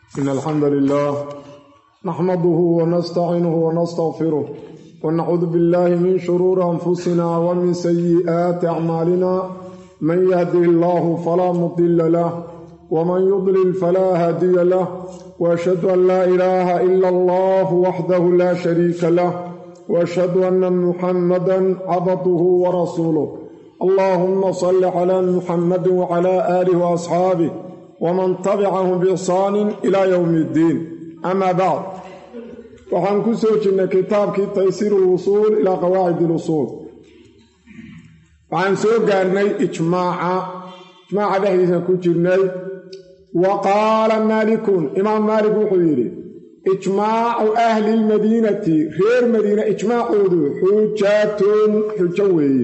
إن الحمد لله نحمده ونستعينه ونستغفره ونعوذ بالله من شرور أنفسنا ومن سيئات أعمالنا من يهده الله فلا مضل له ومن يضلل فلا هادي له وأشهد أن لا إله إلا الله وحده لا شريك له وأشهد أن محمدا عبده ورسوله اللهم صل على محمد وعلى آله وأصحابه ومن تبعهم بإحسان إلى يوم الدين أما بعد waxaan ku soo jirnay kitaabkii taysiir ulwusuul ilaa qawaacid ilusuul waxaan soo gaarnay ijmaaca ijmaaca dhexdiisaan ku jirnay wa qaala maalikun imaam maalik wuxuu yidhi ijmaacu ahli lmadiinati reer madiina ijmaacoodu xujatun xujo weeye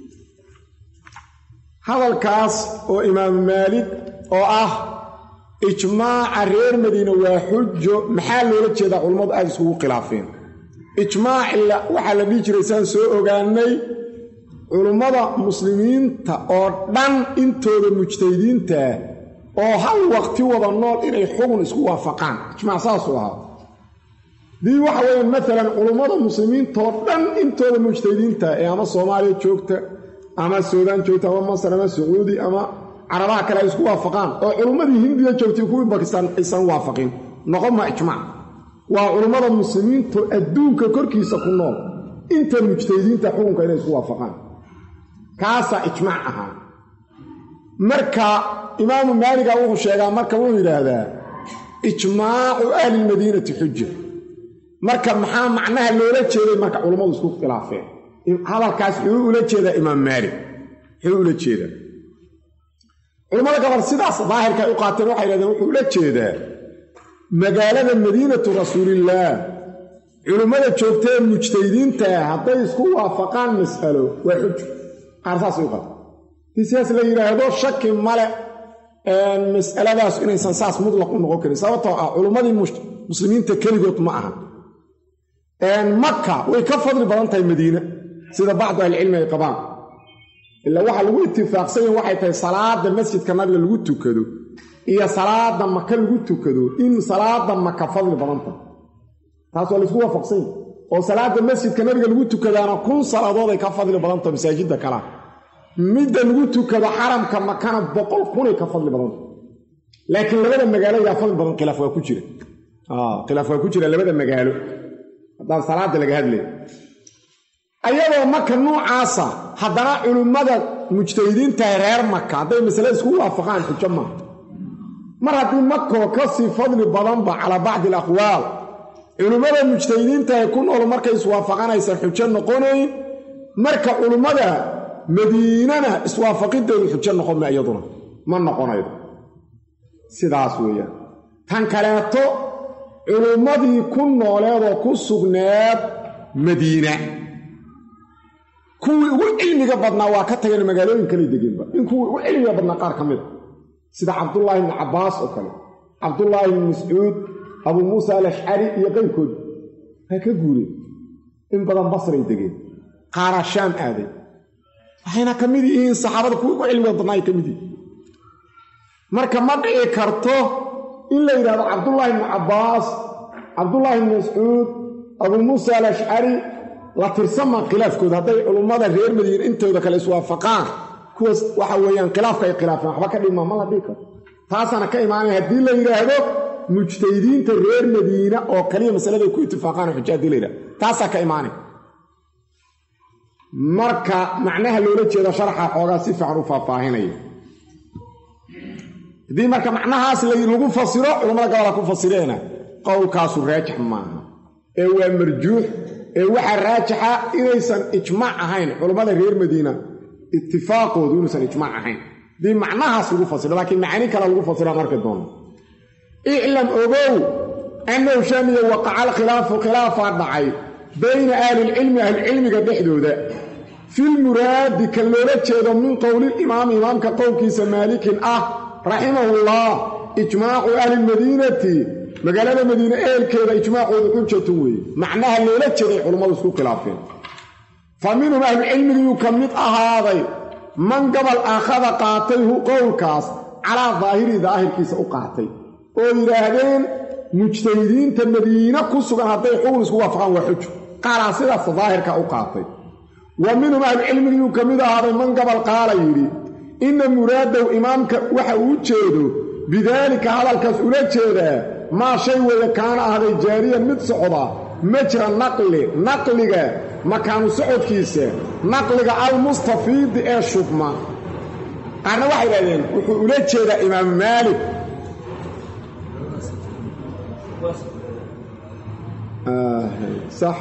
hadalkaas oo imaamu maalik oo ah ijmaaca reer madiina waa xujo maxaa loola jeedaa culammadu aada iskugu khilaafeen ijmaacila waxaa la dhihi jiray saan soo ogaanay culummada muslimiinta oo dhan intooda mujtahidiintaah oo hal waqti wada nool inay xugun isku waafaqaan ijmaac saasuu ahaa dii waxa weeye maalan culummada muslimiintaoo dhan intooda mujtahidiinta ee ama soomaaliya joogta ama suudaan joogta ama masar ama sacuudi ama carabaha kale ay isku waafaqaan oo culummadii hindiya joogtay kuwii bakistaan aysan waafaqin noqon ma ijmaac waa culummada muslimiinto adduunka korkiisa ku nool inta mujtahidiinta xukunka inay isku waafaqaan kaasaa ijmaac ahaa marka imaamu maaliga wuxuu sheegaa marka wuxuu yidhaahdaa ijmaacu ahlilmadiinati xuja marka maxaa macnaha loola jeeday marka culummadu isku khilaafeen hadalkaas wuxuu ula jeedaa imaam maalik wuxuu ula jeedaa culimmada gobol sidaas daahirka ay u qaateen waxay yidhahdeen wuxuu ula jeedaa magaalada madiinatu rasuulillaah culimmada joogtae mujtahidiintaa hadday isku waafaqaan mas'alo waa xujo qaar saasay u qaateen dii sidaas la yidhaahdo shaki male mas'aladaas inaysan saas mutlaq u noqon karin sababtoo ah culimmadii muslimiinta keligood ma aha maka way ka fadli badan tahay madiine sida bacdu ahlicilmi ay qabaan ilaa waxaa lagu itifaaqsanyahin waxay tahay salaada masjidka nabiga lagu tukado iyo salaada maka lagu tukado in salaada maka fadli badan tahay taas waa laisku waafaqsan yahi oo salaada masjidka nabiga lagu tukadaana kun salaadood ay ka fadli badan tahay masaajidda kalea midda lagu tukado xaramka makana boqol kunay ka fadli badan tahay laakiin labada magaalo yaa fadli badan khilaaf waa ku jira khilaaf waa ku jira labada magaalo haddaan salaada laga hadlay ayadoo maka nuucaasa haddana culimmada mujtahidiintahay reer maka hadday masale isku waafaqaan xujo maaha mar haddii makoo ka sii fadli badanba calaa bacdi alaqwaal culimmada mujtahidiintahay ku nool markay iswaafaqanaysan xujo noqonayn marka culimmada madiinana iswaafaqideedu xujo noqon ma iyaduna ma noqonaydo sidaas weeyaan tan kaleeto culimmadii ku nooleedoo ku sugneed madiina kuwii ugu cilmiga badnaa waa ka tageen magaalooyin kale degeenba in kuwii ugu cilmiga badnaa qaar ka mid a sida cabdullaahi ibni cabbaas oo kale cabdullaahi ibni mascuud abuu muusa alashcari iyo qayrkood waa ka guureen in badan basray degeen qaaraa shaam aaday waxayna ka mid yihiin saxaabada kuwii ugu cilmiga badnaa ay ka mid yihiin marka ma dhici karto in la yidhahdo cabdullaahi ibni cabbaas cabdullaahi ibni mascuud abuu muusa alashcari la tirsamaa khilaafkooda hadday culummada reer madiine intooda kale iswaafaqaan kuwaas waxa weeyaan khilaafka ay khilaafeen waxba ka dhigmaa ma la dhigi karo taasaana ka imaanaya haddii la yidhaahdo mujtahidiinta reer madiina oo kaliya masaladay ku itifaaqaan xuja hadii la yidhahdo taasaa ka imaanaya marka macnaha loola jeedo sharxa xoogaa si fiican u faahfaahinaya haddii marka macnahaas lagu fasiro culammada gabola ku fasireena qowlkaasu raajix maaha ee waa marjuux ee waxaa raajixa inaysan ijmaac ahayn culammada reer madiina itifaaqoodu inuusan ijmaac ahayn haddii macnahaas lagu fasiro laakiin macaani kale lagu fasira marki doono iclam ogow annahu shamiya waqaca alkhilaafu khilaafaa dhacay bayna ahlilcilmi ahlicilmiga dhexdooda filmuraadi kan loola jeedo min qowliilimaami imaamka qowlkiisa maalikin ah raximahullah ijmaacu ahlilmadiinati magaalada madiine eelkeeda ijmaacoodu xujatun weeye macnaha loola jeeday culummadu isku khilaafeen fa minhum ahlucilmigiyuu ka mid ahaaday man gabal aakhada qaatay hu qowlkaas calaa daahiri daahirkiisa u qaatay oo yidhaahdeen mujtahidiinta madiine ku sugan hadday xugun isku waafaqaan waa xujo qaalaa sidaasa daahirka u qaatay wa minhum ahlucilmigiyuu ka mid ahaaday man gabal qaala yidhi inna muraadow imaamka waxa uu jeedo bidaalika hadalkaas ula jeedaa maa shay weeye kaana ahday jaariyan mid socda majra naqli naqliga makaanu socodkiisa naqliga almustafiidi ee shubma qaarna waxay idhahdeen wuxuu ula jeedaa imaamu maalik sax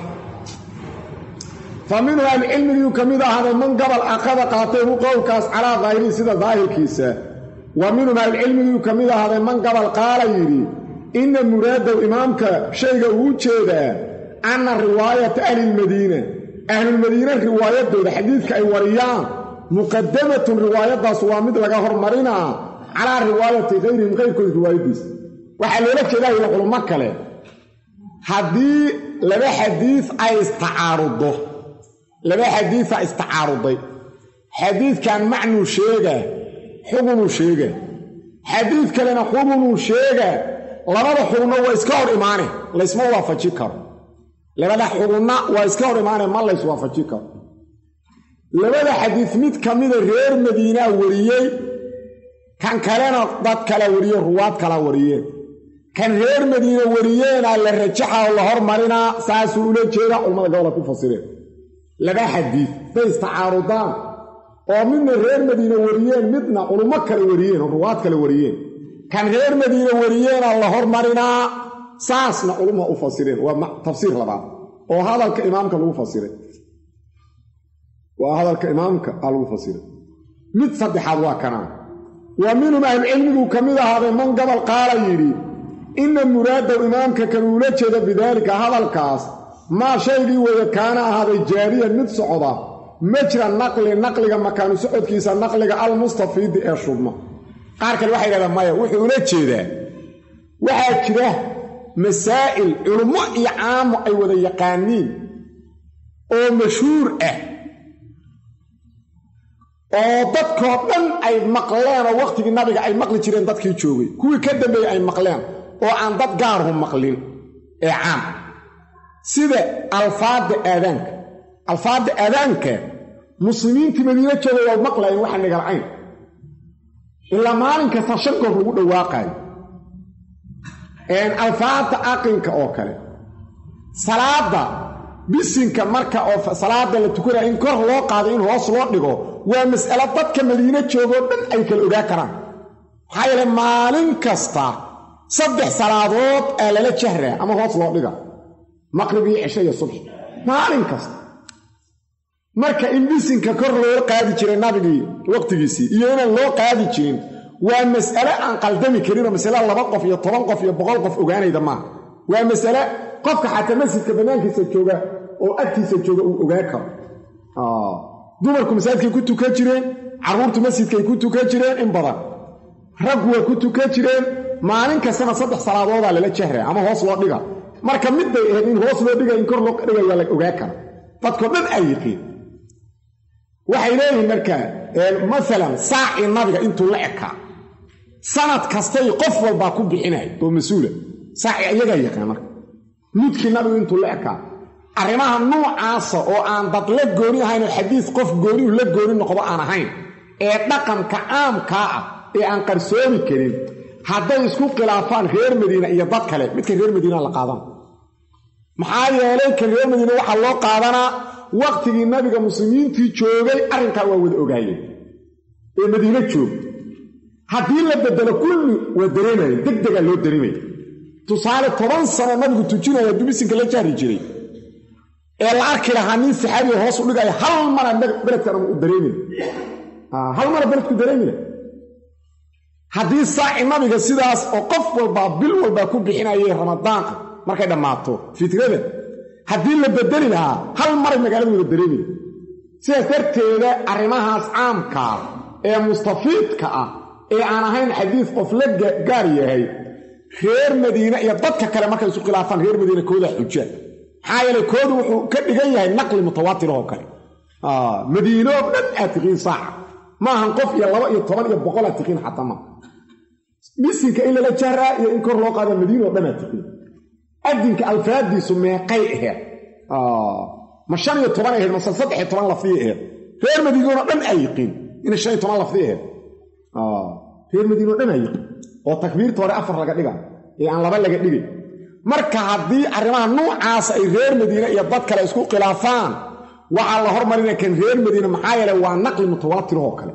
fa minhu ahlucilmigiyuu ka mid ahaaday man gabal aqada qaatay hu qowlkaas calaa daahirihi sida daahirkiisa wa minhum ahlucilmigiyuu ka mid ahaaday man gabal qaala yidhi inna muraadow imaamka shayga uu jeedaa anna riwaayata ahlilmadiina ahlulmadiine riwaayadooda xadiidka ay wariyaan muqadamatun riwaayaddaas waa mid laga hormarinaa calaa riwaayati kayrihim kayrkooda riwaayaddiisa waxaa loola jeedaa yidhi culummo kale haddii laba xadiid ay istacaaruddo laba xadiida istacaaruday xadiidkan macnuu sheegaa xugunuu sheegaa xadiid kalena xugunuu sheegaa labada xugunna waa iska hor imaane laysma waafaji karo labada xugunna waa iska hor imaane ma layswaafaji karo labada xadiid mid ka mida reer madiinaa wariyey kan kalena dad kala wariye ruwaad kala wariyeen kan reer madiine wariyeenaa la rajaxa oo la hormarinaa saasuu ula jeedaa culammada gobola ku fasireen laba xadiid bay istacaarudaan oo midna reer madiine wariyeen midna culummo kale wariyeen oo ruwaad kale wariyeen kan reer madiine wariyeenaa la hormarinaa saasna culumma u fasireen waa tafsiir labaad oo hadalka imaamka lagu fasiray waa hadalka imaamka a lagu fasiray mid saddexaad waa kanaa wa minhum ahlucilmiguu ka mid ahaaday man gabal qaala yidhi inna muraadow imaamka kan uula jeeda bidaalika hadalkaas maa shaygii weeye kaana ahaaday jaariyan mid socda majra naqli naqliga makaanu socodkiisa naqliga almustafiidi ee shubma qaar kale waxay yidhahdaan maya wuxuu ula jeedaa waxaa jira masaa'il culummo iyo caamo ay wada yaqaaniin oo mashhuur ah oo dadkoo dhan ay maqleen oo wakhtigii nabiga ay maqli jireen dadkii joogay kuwii ka dambeeyey ay maqleen oo aan dad gaarhu maqlin ee caam sida alfaadda aadaanka alfaadda aadaanka muslimiintii madiino jooga waa maqlayeen waxa nigalcayn ilaa maalin kasta shan goor lagu dhawaaqaayo alfaadda aqinka oo kale salaadda bisinka marka oo salaada la tukanaya in kor loo qaado in hoos loo dhigo waa mas'alo dadka madiino joogoo dhan ay kala ogaa karaan maxaa yeele maalin kasta saddex salaadood aa lala jahraa ama hoos loo dhiga maqrib iyo cisho iyo subx maalin kasta marka in bisinka kor loo qaadi jiray nabigii waqtigiisii iyo inaan loo qaadi jirin waa mas'ale aan qaldami karinoo masale laba qof iyo toban qof iyo boqol qof ogaanayda maaha waa masale qofka xataa masjidka bannaankiisa jooga oo agtiisa jooga uu ogaan karo dumarku masaajidkay ku tukan jireen carruurtu masjidkay ku tukan jireen in badan raggu waa ku tukan jireen maalin kastana saddex salaadoodaa lala jahraa ama hoos loo dhiga marka mid bay ahayd in hoos loo dhiga in kor loo dhiga waa la ogaan kara dadkoo dhan ay yiqiin waxay leeyihiin markaa maalan saacii nabiga intuu la ekaa sanad kastay qof walbaa ku bixinay oo mas-uula saaci iyagaa yaqaan marka mudkii nabigu intuu la ekaa arrimaha nuucaasa oo aan dad la gooni ahayn oo xadiis qof goonihu la gooni noqdo aan ahayn ee dhaqanka caamkaa ah ee aan qarsoomi karin hadday isku khilaafaan reer madiina iyo dad kale midka reer madiina la qaadana maxaa yeelay kan reer madiina waxaa loo qaadanaa waqtigii nabiga muslimiintii joogay arrinkaa waa wada ogaayeen ee madiino joog haddii la bedelo kulli waa dareemaya deg degaa loo dareemaya tusaale toban sano nabigu tujinaya dubisinka la jahri jiray ee la arki lahaa nin saxaabiga hoos u dhigaya hal mara beledkan u dareemina hal mara beledku dareemina haddii saaci nabiga sidaas oo qof walbaa bil walbaa ku bixinayay ramadaan ah markay dhammaato fitrada haddii la bedeli lahaa hal maray magaalada wada dareemaya sidaas darteeda arrimahaas caamkaa ee mustafiidka ah ee aan ahayn xadiis qof la gaar yahay reer madiine iyo dadka kale markay isu khilaafaan reer madiine kooda xuja maxaa yeele koodu wuxuu ka dhigan yahay naqli mutawaatir oo kale madiinoo dhan aad tiqiin saaca maahan qof iyo laba iyo toban iyo boqol aad tiqiin xataa ma bisinka in lala jahraa iyo in kor loo qaada madiina oo dhanaa tukay adinka alfaadiisu meeqay aheed ma shan iyo toban aheyd mase saddex iyo toban lafdiya aheyd reer madiinoo dhan aa yiqiin inay shan iyo toban lafdi aheyd reer madiinoo dhan aa yiqiin oo takbiirta hore afar laga dhiga ee aan laba laga dhigay marka haddii arrimaha nuucaas ay reer madiine iyo dad kale isku khilaafaan waxaa la hormarina kan reer madiine maxaa yeele waa naqli mutawaatirahoo kale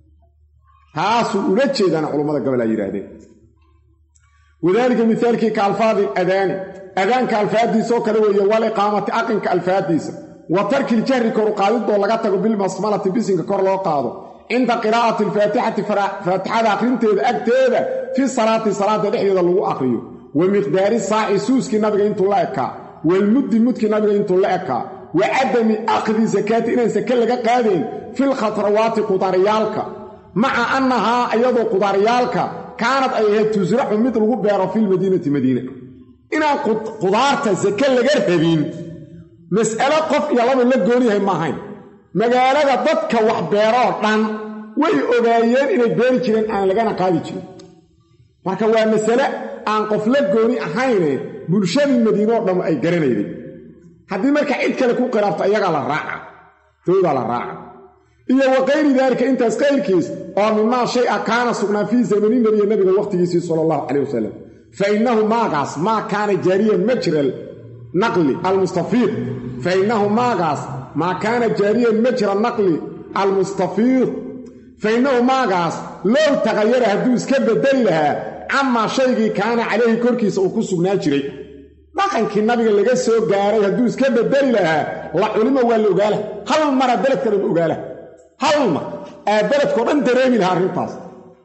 taasuu ula jeedaana culummada gobol ay yidhaahdeen wadaalika mihaalkii ka alfaadi adaani adaanka alfaadiisoo kale weeye waliqaamati aqinka alfaadiisa wa tarkil jahri koru qaadidoo laga tago bilmasmalati bisinka kor loo qaado cinda qiraa'ati alfaatixati faatixada akhrinteeda agteeda fi salaati salaada dhexdeeda lagu akhriyo wa miqdaari saaci suuskii nabiga intuu la ekaa walmuddi mudkii nabiga intuu la ekaa wa cadami akhdi sakaati inaan sake laga qaadayn filkhatrawaati qudaariyaalka maca annahaa iyadoo qudaariyaalka kaanad ay ahayd tusraxu mid lagu beero filmadiinati madiina inaan qudaarta sake laga rabin mas'alo qof iyo laba la gooniyahay maahayn magaalada dadka wax beeroo dhan way ogaayeen inay beeri jireen aan lagana qaadi jirin marka waa masale aan qof la gooni ahayne bulshadii madiinoo dhan ay garanayday haddii marka cid kale ku qiraabto iyagaa la raaca toodaa la raaca iyo wa kayri daalika intaas kayrkiis oo mimaa shay a kaana sugnaa fii zamani nebiya nabiga wakhtigiisii sala allahu calayh wasalam fa innahu maagaas maa kaana jaariyan majral naqli almustafiid fa innahu maagaas maa kaana jaariyan majra naqli almustafiid fa innahu maagaas low taqayara hadduu iska bedeli lahaa camaa shaygii kaana calayhi korkiisa uu ku sugnaa jiray dhaqankii nabiga laga soo gaaray hadduu iska bedeli lahaa la culimo waa la ogaala hal mara beledka dhan ogaala hal mar aa beledkao dhan dareemi lahaa arrintaas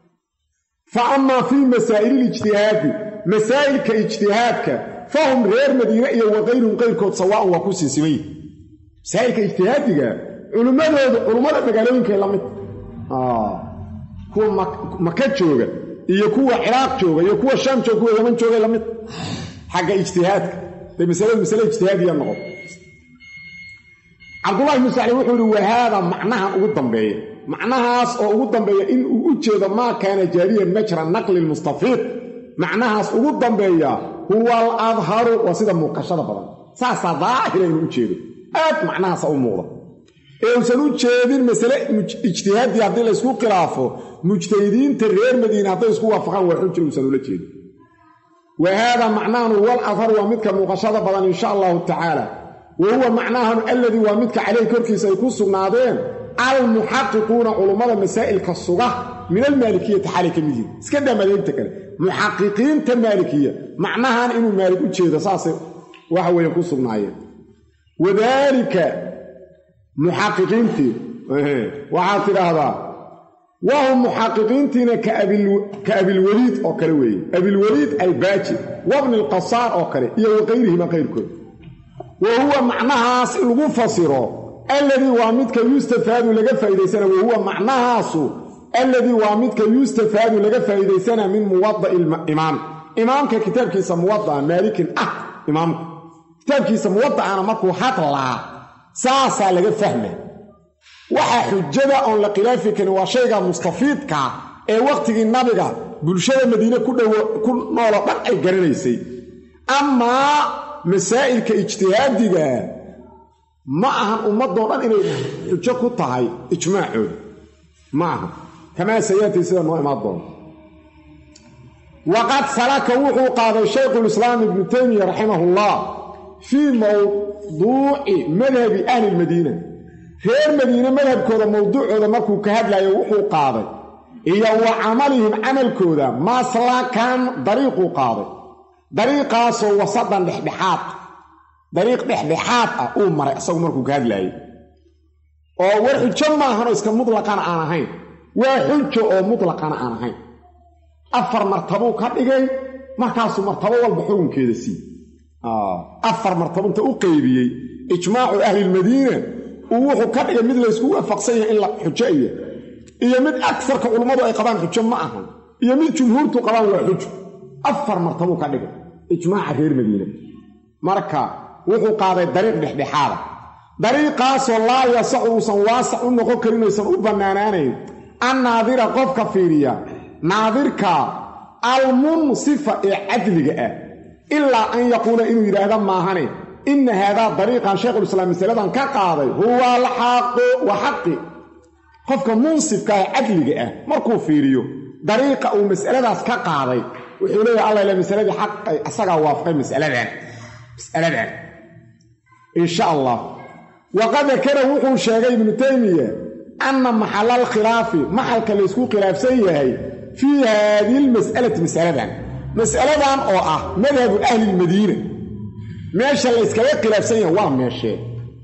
fa amaa fii masaa'ililijtihaadi masaa'ilka ijtihaadka fahum reer madiine iyo wa kayruhum qayrkood sawaa'un waa ku siisiman yihi masaa'ilka ijtihaadiga culimmadoodu culummada magaalooyinkay la mid kuwa maka jooga iyo kuwa ciraaq jooga iyo kuwa shaam jooga kuwa yaman joogay la mid xagga ijtihaadka day masaladu masale ijtihaadiya noqoto cabdullahi ibnu sacli wuxuu yihi wahaada macnahan ugu dambeeya macnahaas oo ugu dambeeya in uu u jeedo maa kaana jaariyan majra naqli lmustafiid macnahaas ugu dambeeya huwa al adharu waa sida muuqashada badan saasaa daahira inuu u jeedo aad macnahaasa u muuqda ee uusan u jeedin masale ijtihaadii haddii laysku khilaafo mujtahidiinta reer madiine hadday isku waafaqaan waa xujir uusan ula jeedin wa haada macnahanu wal adhar waa midka muuqashada badan insha allahu tacaala wa huwa macnahanu alladii waa midka caleyhi korkiisa ay ku sugnaadeen almuxaqiquuna culummada masaa'ilka suga min almaalikiyati xaalay ka mid yihin iska daa madaahibta kale muxaqiqiinta maalikiya macnahan inuu maalik u jeedo saasay waxa weeye ku sugnaayeen wadaalika muxaqiqiintii waxaad tidhaahdaa wahum muxaqiqiintiina ka abilweliid oo kale weeye abilweliid albaaji wabni alqasaar oo kale iyo wa kayrihima kayrkood wa huwa macnahaas in lagu fasiro alladii waa midka yustafaadu laga faa'idaysana wa huwa macnahaasu alladii waa midka yustafaadu laga faa'iidaysana min muwada'i imaam imaamka kitaabkiisa muwada'a maalikin ah imaamka kitaabkiisa muwada'ana markuu hadlaa saasaa laga fahma waxaa xujada oon la khilaafi karin waa shayga mustafiidkaa ee wakhtigii nabiga bulshada madiine ku dhowo ku nooloo dhan ay garanaysay amaa masaa'ilka ijtihaadiga ma ahan ummadoo dhan inay xujo ku tahay ijmaacooda ma aha kamaa sayaatay sida noo imaan doona waqad salaka wuxuu qaaday shaykhulislaam ibnu taymiya raximahullah fii mawduuci madhabi ahli lmadiina reer madiine madhabkooda mowduucooda markuu ka hadlayo wuxuu qaaday iyo wa camalihim camalkooda maslakan dariiquu qaaday dariiqaasoo wasadan dhexdhexaad dariiq dhexdhexaad ah uu maray isagu markuu ka hadlaayey oo war xujo maahanoo iska mutlaqana aan ahayn waa xujo oo mutlaqana aan ahayn afar martabuu ka dhigay markaasuu martabo walba xukunkeeda sii afar martabo inta u qeybiyey ijmaacu ahlilmadiina uu wuxuu ka dhigay mid laysku waafaqsan yahay in la xujo iya iyo mid agsarka culummadu ay qabaan xujo ma ahan iyo mid jumhuurtu qabaan waa xujo afar martabuu ka dhigay ijmaaca reer madiina marka wuxuu qaaday dariiq dhexdhexaada dariiqaasoo laa yasacu uusan waasac u noqon karin aysan u bannaanaanayn an naadira qofka fiiriya naadirka almunsifa ee cadliga ah ilaa an yaquula inuu yidhaahda maahane inna haadaa dariiqan shaykhulislaam masaladan ka qaaday huwa alxaqu wa xaqi qofka munsifka ee cadliga ah markuu fiiriyo dariiqa uu masaladaas ka qaaday wuxuu leeyahay alla ila masaladii xaq ay asagaa waafaqay masaladan masaladan insha allah waqad dakara wuxuu sheegay ibnu taymiya anna maxala alkhilaafi maxalka laysku khilaafsan yahay fii haadihi lmas'alati masaladan mas'aladan oo ah madhabu ahli lmadiina meesha layskaga khilaafsan yahay waa meeshee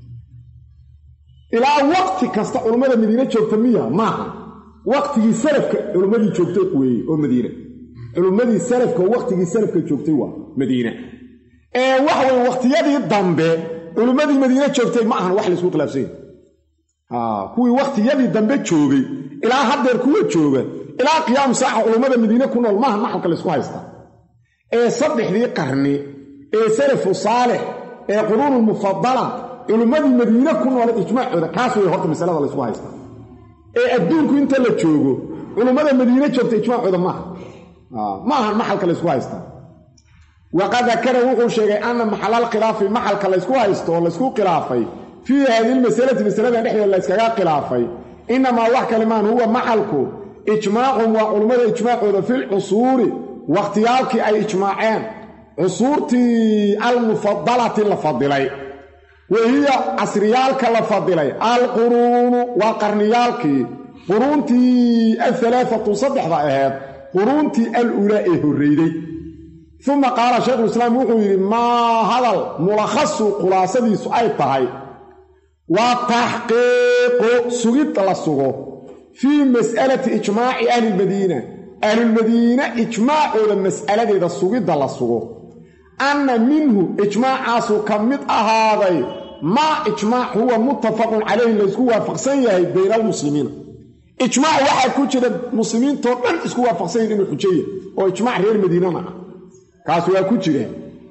ilaa waqti kasta culummada madiine joogta miya maaha waqtigii salafka culummadii joogtay weeye oo madiina culummadii salafka oo waqtigii salafka joogtay waa madiina ee waxa weye waqtiyadii dambe culummadii madiine joogtay ma ahan wax laysku khilaafsan yahay kuwii waqtiyadii dambe joogay ilaa haddeer kuwa jooga ilaa qiyaamu saaxa culummada madiine ku nool maaha maxalka laysku haysta ee saddexdii qarni ee salafu saalix ee quruunu mufadala culummadii madiine ku nooleed ijmaacooda kaas way horta masalada laysku haysta ee adduunku inta la joogo culummada madiine joogta ijmaacooda maaha ma ahan maxalka laysku haysta waqad dakara wuxuu sheegay anna maxalal khilaafi maxalka laysku haysto oo laysku khilaafay fii haadihi lmasalati masaladan dhexdeeda layskaga khilaafay inamaa wax kalimaan huwa maxalku ijmaacum waa culummada ijmaacooda filcusuuri wakhtiyaalkii ay ijmaaceen cusuurtii almufadalati la fadilay wa hiya casriyaalka la fadilay alquruunu waa qarniyaalkii quruuntii alhalaaatu saddexda aheed quruuntii al-ulaa ee horreyday uma qaala shaykhulislaam wuxuu yidhi maa hadal mulakhasu khulaasadiisu ay tahay waa taxqiiqu sugid la sugo fii mas'alati ijmaaci ahlilmadiina ahlulmadiina ijmaacooda mas'aladeeda sugidda la sugo anna minhu ijmaacaasu ka mid ahaaday maa ijmaac huwa muttafaqun calayhi laysku waafaqsan yahay bayna almuslimiina ijmaac waxaa ku jira muslimiintoo dhan isku waafaqsan yahin inuu xujeeya oo ijmaac reer madiinana ah kaas waa ku jira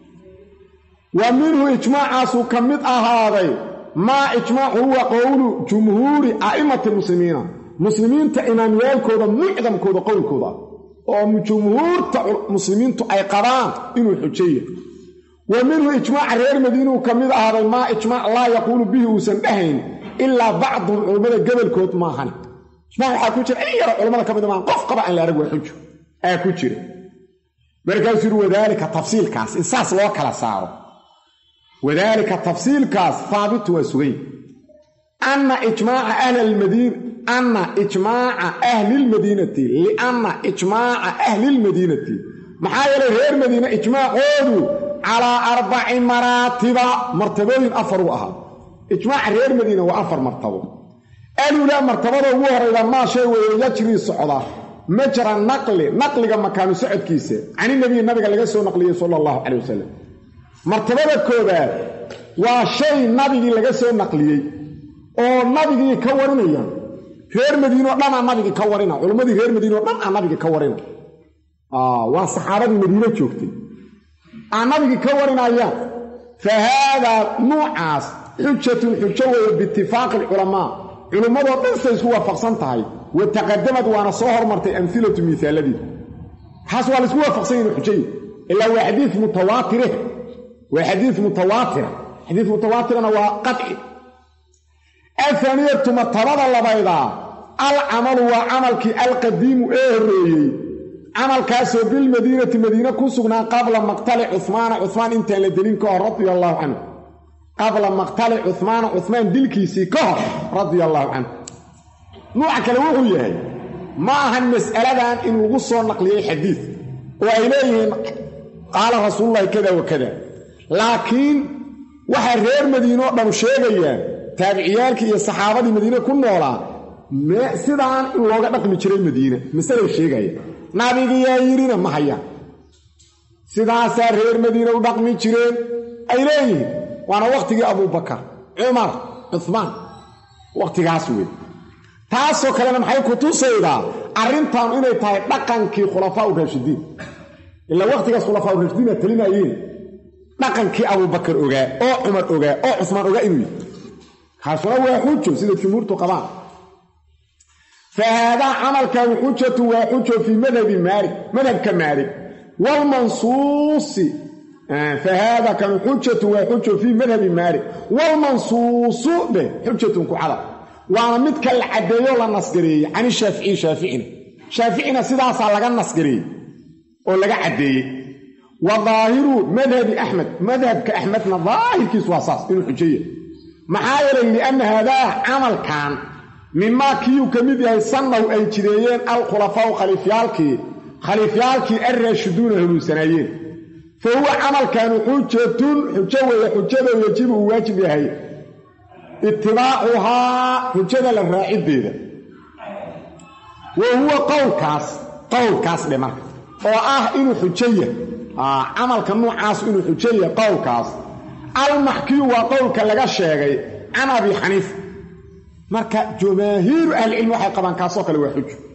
wa minhu ijmaacaasu ka mid ahaaday maa ijmaacu huwa qowlu jumhuuri a'immati lmuslimiina muslimiinta imaamyaalkooda mucdamkooda qowlkooda oo jumhuurta muslimiintu ay qabaan inuu xujeeya wa minhu ijmaaca reer madiinuu ka mid ahaaday maa ijmaac laa yaquulu bihi uusan dhahayn ilaa bacdun culummada gobolkood maahan ijmac waxaa ku jira in yaro culammada ka mid maahan qof qaba aan la arag waa xujo aa ku jira markaasuu yidhi wadaalika tafsiilkaas in saas loo kala saaro wadaalika tafsiilkaas haabitu waa sugay anna ijmaaca ahlilmadiina anna ijmaaca ahlilmadiinati lianna ijmaaca ahlilmadiinati maxaa yeelay reer madiina ijmaacoodu calaa arbaci maraatiba martabooyin afar u ahaa ijmaaca reer madiina waa afar martabo alulaa martabada ugu horayda maa shay weeye yajrii socda majra naqli naqliga makaanu socodkiisa caninabiyi nabiga laga soo naqliyey sala allahu calay wasalam martabada koobaad waa shay nabigii laga soo naqliyey oo nabigii ka warinaya reer madiinoo dhan aa nabigii ka warina culimmadii reer madiinoo dhan aa nabigii ka warina waa saxaabadii madiine joogtay aa nabigii ka warinayaan fa haadaa nuucaas xujatun xujo weeye biitifaaqi alculamaa culimmadoo dhan say isku waafaqsan tahay wa taqadamad waana soo hormartay amhilatu miisaaladii taas waa laisku waafaqsan yahin xujay ilaa waa xadiid mutawaatire waa xadiid mutawaatira xadiid mutawaatirana waa qaci ahaniyatu martabada labaydaa alcamalu waa camalkii alqadiimu ee horreeyey camalkaasoo bilmadiinati madiine ku sugnaa qabla maqtali cuhmaana cuhmaan intaan la delin ka hor radia allaahu canhu qabla maqtali cuhmaana cuhmaan dilkiisii ka hor radia allaahu canhu nuuca kale wuxuu yahay ma ahan mas'aladan in lagu soo naqliyey xadiid oo ay leeyihiin qaala rasuululahi kada wa kada laakiin waxay reer madiine oo dhan sheegayaan taabiciyaalkii iyo saxaabadii madiine ku noolaa sidaan in looga dhaqmi jiray madiine masalay sheegaya nabigiyaa yidhina ma hayaan sidaasaa reer madiine u dhaqmi jireen ay leeyihiin waana wakhtigii abuubakar cumar cuhmaan wakhtigaas wey taasoo kalena maxay ku tusaydaa arrintaanu inay tahay dhaqankii khulafaa u raashidiin ilaa wakhtigaas khulafaa u raashidiina talinayeen dhaqankii abuubakar ogaa oo cumar ogaa oo cusmaan ogaa inuu yihi kaasuna waa xujo sida jumhuurtu qabaan fa haadaa camalkan xujatu waa xujo fii madhabi maalik madhabka maalik wlmansuusi fa haada kan xujatu waa xujo fii madhabi maalik waalmansuusu dheh xujatun ku cadab waana midka la caddeeyo la nasgareeyey can ishaaficiyi shaaficina shaaficina sidaasaa laga nasgareeyey oo laga caddeeyey wa daahiru madhabi axmed madhabka axmedna daahirkiisu waa saas inuu xujeeya maxaa yeelay lianna haadaa camalkan mimaa kiiyuu ka mid yahay sannahu ay jireeyeen alkhulafaau khaliifyaalkii khaliifyaalkii alraashiduuna hanuunsanaayeen fa huwa camalkanu xujatun xujo weeye xujada yajibu uu waajib yahay itibaacuhaa xujada la raaciddeeda wa huwa qowlkaas qowlkaas dhe marka oo ah inuu xujaya camalka nuucaas inuu xujaya qowlkaas almaxkiyu waa qowlka laga sheegay can abi xaniifa marka jamaahiiru ahlicilmi waxay qabaan kaasoo kale waa xujo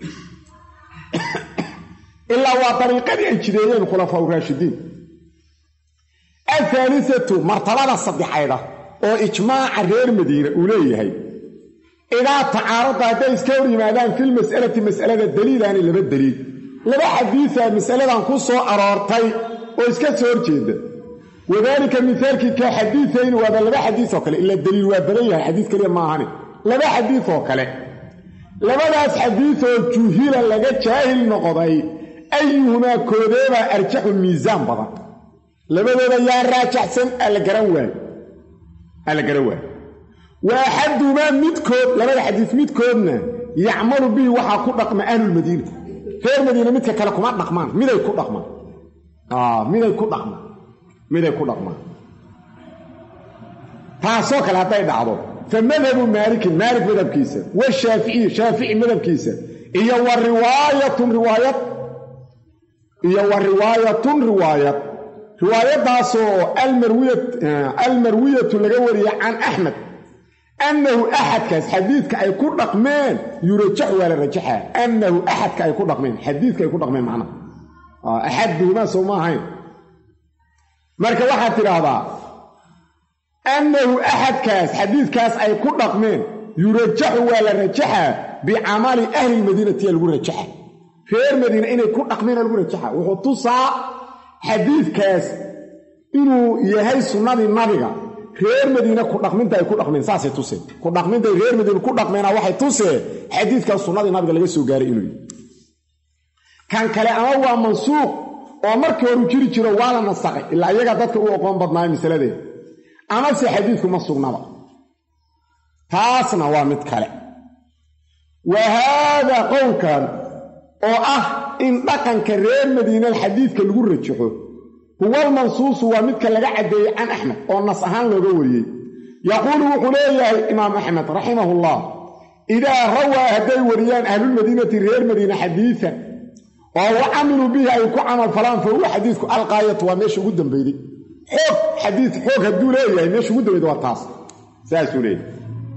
ilaa waa dariiqadii ay jideeyeen khulafaa raashidiin ahaalisatu martabada saddexayda oo ijmaaca reer madiina uu leeyahay idaa tacaarada hadday iska hor yimaadaan filmas'alati mas'alada daliilaani laba daliil laba xadiisa mas'aladan ku soo aroortay oo iska soo horjeeda wadaalika mihaalkii ka xadiisayn waaba laba xadiis oo kale ila daliil waa badan yahay xadiis keliya ma ahani laba xadiis oo kale labadaas xadiisoo juhila laga jaahil noqday ayuhumaa koodeebaa arjaxu miisaan badan labadooda yaa raajaxsan alla garan waayo alla garan waayo wa axadumaa midkood labada xadiis midkoodna yacmalu bihi waxaa ku dhaqma ahlulmadiina reer madiina midka kale kuma dhaqmaan miday ku dhaqmaan miday ku dhaqmaan miday ku dhaqmaan taasoo kale hadday dhacdo fa madhabu maalikin maalik madhabkiisa washaaficiyi shaafici madhabkiisa iyo wa riwaayatun riwaayad iyo wa riwaayatun riwaayad riwaayadaasoo almarwiyatu laga wariyey can axmed annahu axadkaas xadiidka ay ku dhaqmeen yurajax waa la rajaxaa annahu axadka ay ku dhaqmeen xadiidka ay ku dhaqmeen macnaha axaduhumaa soo ma ahayn marka waxaad tidhaahdaa annahu axadkaas xadiidkaas ay ku dhaqmeen yurajaxu waa la rajaxaa bicamali ahli lmadiinatiya lagu rajaxa reer madiina inay ku dhaqmeena lagu rajaxa wuxuu tusaa xadiidkaas inuu yahay sunnadii nabiga reer madiine ku dhaqminta ay ku dhaqmeen saasay tuseen ku dhaqmintay reer madiine ku dhaqmeena waxay tuseen xadiidkaas sunnadii nabiga laga soo gaaray inuu yahy kan kale ama waa mansuuq oo markii horu jiri jiro waa la nasaqay ilaa iyagaa dadka u oqoon badnaayo masaladeeda amase xadiidku ma sugnaba taasna waa mid kale wa haadaa qowlkan oo ah in dhaqanka reer madiinada xadiidka lagu rajaxo huwa almansuusu waa midka laga caddeeyey can axmed oo nas ahaan looga wariyey yaquulu wuxuu leeyahay imaam axmed raximahullah idaa rawaa hadday wariyaan ahlulmadiinati reer madiina xadiian oo wa camiluu bihi ay ku camal falaan fa huwa xadiidku alqaayatu waa meesha ugu dambeyday xoog xadiid xoog hadduu leeyahay meesha ugu dambeyda waa taas saasuu leeyahay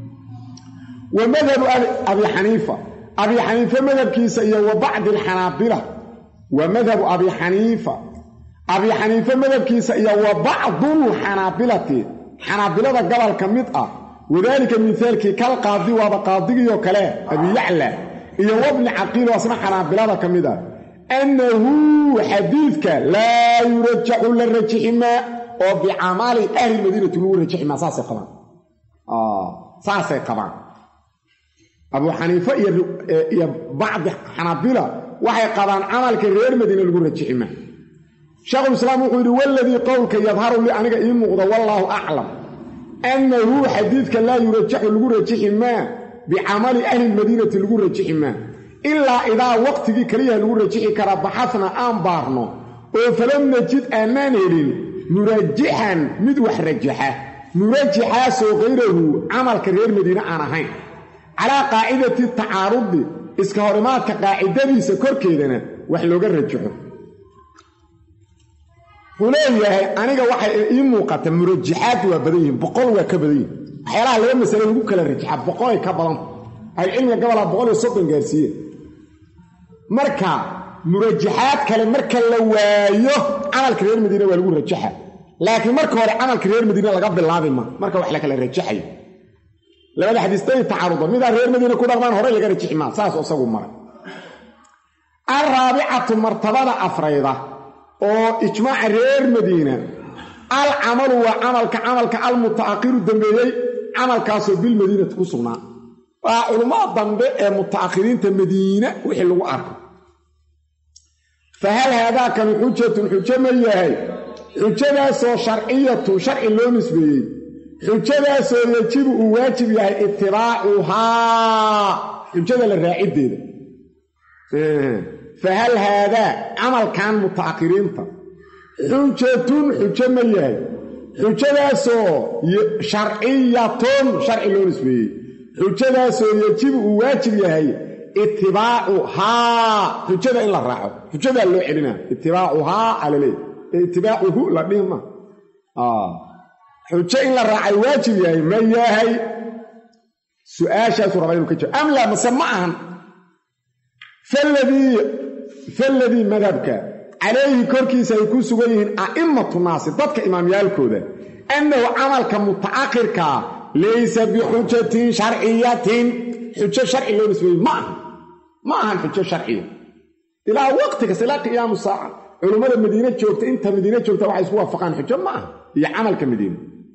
wa madhabu abi xaniifa abi xaniife madhabkiisa iyo wa bacdi alxanaabila wa madhabu abi xaniifa abi xaniife madhabkiisa iyo wa bacdulxanaabilati xanaabilada gobol ka mid ah wadaalika mihaalkii kal qaadi waaba qaadigiioo kale abiyacla iyo wabni caqiil oo asna xanaabilada ka mid ah annahu xadiidka laa yurajaxu la rajixi maa oo bicamali ahli madiinati lagu rajixi maa saasay qabaan saasay qabaan abuu xaniife iyo bacdi xanaabila waxay qabaan camalka reer madiina lagu rajixi maa sheekhulislaam wuxuu yidhi waladii qowlka yadharu li aniga ii muuqda wallaahu aclam annahu xadiidka laa yurajaxu lagu rajixi maa bicamali ahli lmadiinati lagu rajixi maa ilaa idaa waqtigii keliyaha lagu rajixi karaa baxasna aan baarno oo falam najid aanaan helin murajixan mid wax rajaxa murajixaasoo kayrahu camalka reer madiine aan ahayn calaa qaacidati tacaarudi iska horimaadka qaacidadiisa korkeedana wax looga rajaxo wuxuu leeyahay aniga waxay ii muuqata murajaxaad waa badan yihiin boqol waa ka badan yihin waxyaalaha laba masale lagu kala rajaxa boqolay ka badanta ahlucilmiga gobolaa boqol iyo soddon gaarsiiyeen marka murajaxaad kale marka la waayo camalka reer madiine waa lagu rajaxa laakiin marka hore camalka reer madiine laga bilaabi ma marka wax la kala rajaxayo labada xadiistay tacaruda midaa reer madiina ku dhaqmaan horey laga rajixi maa saas isagu maray alraabicatu martabada afrayda oo ijmaaca reer madiina alcamalu waa camalka camalka almuta'akhiru dambeeyey camalkaasoo bilmadiinati ku sugnaa waa culummada dambe ee muta'akhiriinta madiina wixii lagu arko fa hal haadaakanu xujatun xujo ma yahay xujadaasoo sharciyatun sharci loo nisbeeyey xujadaasoo yajibu uu waajib yahay itibaacuhaa xujada la raaciddeeda fa hal haadaa camalkan muta'akhiriinta xujatun xujo ma yahay xujadaasoo sharciyatun sharci loo nisbeeyey xujadaasoo yajibu uu waajib yahay itibaacuhaa xujada in la raaco xujadaa loo celinaa itibaacuhaa alaleey ee itibaacuhu la dhihi ma xujo in la raacay waajib yahay ma yahay su-aashaasuu rabaa inuu ka jiro am laa mase ma ahan faladii madhabka calayhi korkiisa ay ku sugan yihiin a'immatu naasi dadka imaamyaalkooda annahu camalka muta'akhirkaa laysa bixujatin sharciyatin xujo sharci loo nisbeeyey ma aha ma ahan xujo sharciya ilaa waqti kasta ilaa qiyaamu saaca culummada madiine joogta inta madiine joogta waxay isku waafaqaan xujo ma aha iyo camalka madiine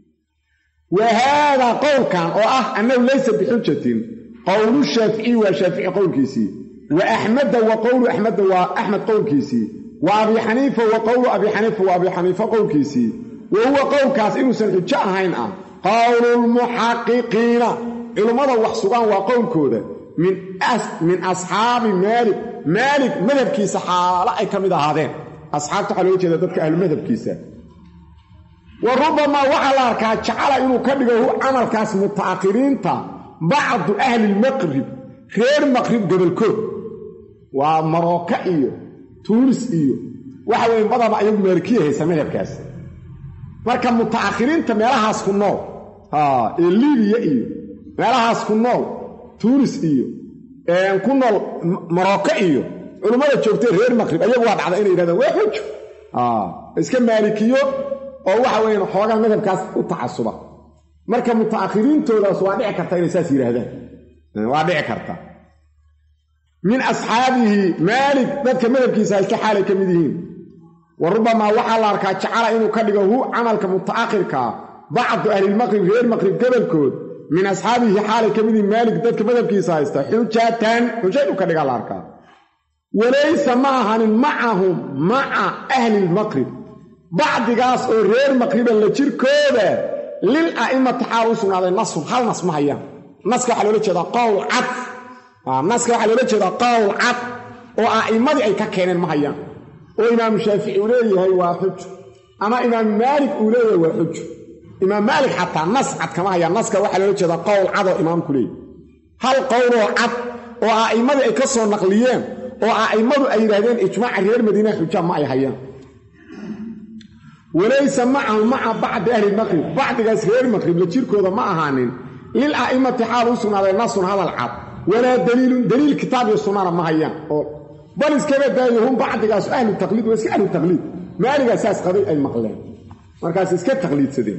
wa haadaa qowlkan oo ah annahu laysa bixujatin qowlu shaaficiyi waa shaafici qowlkiisii wa axmeda wa qowlu axmeda waa axmed qowlkiisii wa abi xaniifa wa qowlu abi xaniifa waa abi xaniifa qowlkiisii wa huwa qowlkaas inuusan xujo ahayn ah qowlulmuxaqiqiina culummada wax sugaan waa qowlkooda min asxaabi maalik maalik madhabkiisa xaalo ay ka mid ahaadeen asxaabta waxaa looga jeeda dadka ahlu madhabkiisa wa rubamaa waxaa la arkaa jacala inuu ka dhigo camalkaas muta'akhiriinta bacdu ahli lmaqrib reer maqrib gobolkood waa marooka iyo tuunis iyo waxa weeye badaba ayagu maalikiya haysa madhabkaas marka muta'akhiriinta meelahaas ku nool ee libiya iyo meelahaas ku nool tuunis iyo ku nool marooka iyo culummada joogtay reer maqrib ayagu waa dhacda inay yidhahdaan waa xujo iska maalikiyo oo waxa weeyaan xoogaa madhabkaas u tacasuba marka muta'akhiriintoodaas waa dhici karta inay saas yidhaahdaan waa dhici karta min asxaabihi maalik dadka madhabkiisa haysta xaalay ka mid yihiin wa rubamaa waxaa la arkaa jacala inuu ka dhigo hu camalka muta'akhirkaa bacdu ahlilmaqrib reer maqrib gobolkood min asxaabihi xaalay ka mid yihiin maalik dadka madhabkiisa haysta xujatan xujo inuu ka dhigaa la arkaa walaysa ma ahanin macahum maca ahli lmaqrib bacdigaas oo reer maqriba la jirkooda lil a'immati xaal u sugnaaday nasun hal nas ma hayaan naska waxaa loola jeedaa qowl cad naska waxaa loola jeedaa qowl cad oo a'immadii ay ka keeneen ma hayaan oo imaamu shaafici uu leeyahay waa xujo ama imaam maalik uu leeyahay waa xujo imaam maalik xataa nas cad kama hayaan naska waxaa loola jeedaa qowl cad oo imaamku leeyahy hal qowloo cad oo a'immadii ay ka soo naqliyeen oo a'immadu ay yidhaahdeen ijmaaca reer madiina xuja ma ay hayaan walaysa macahu maca bacdi ahli maqrib bacdigaas reer maqrib la jirkooda ma ahaanin lil a'immati xaal u sugnaaday nasun hadal cad walaa daliilun daliil kitaab iyo sunnana ma hayaan oo bal iskaba daayo hum bacdigaas ahlu taqliid waa iska ahlu taqliid maaligaa saas qabay ay maqleen markaas iska taqliidsadeen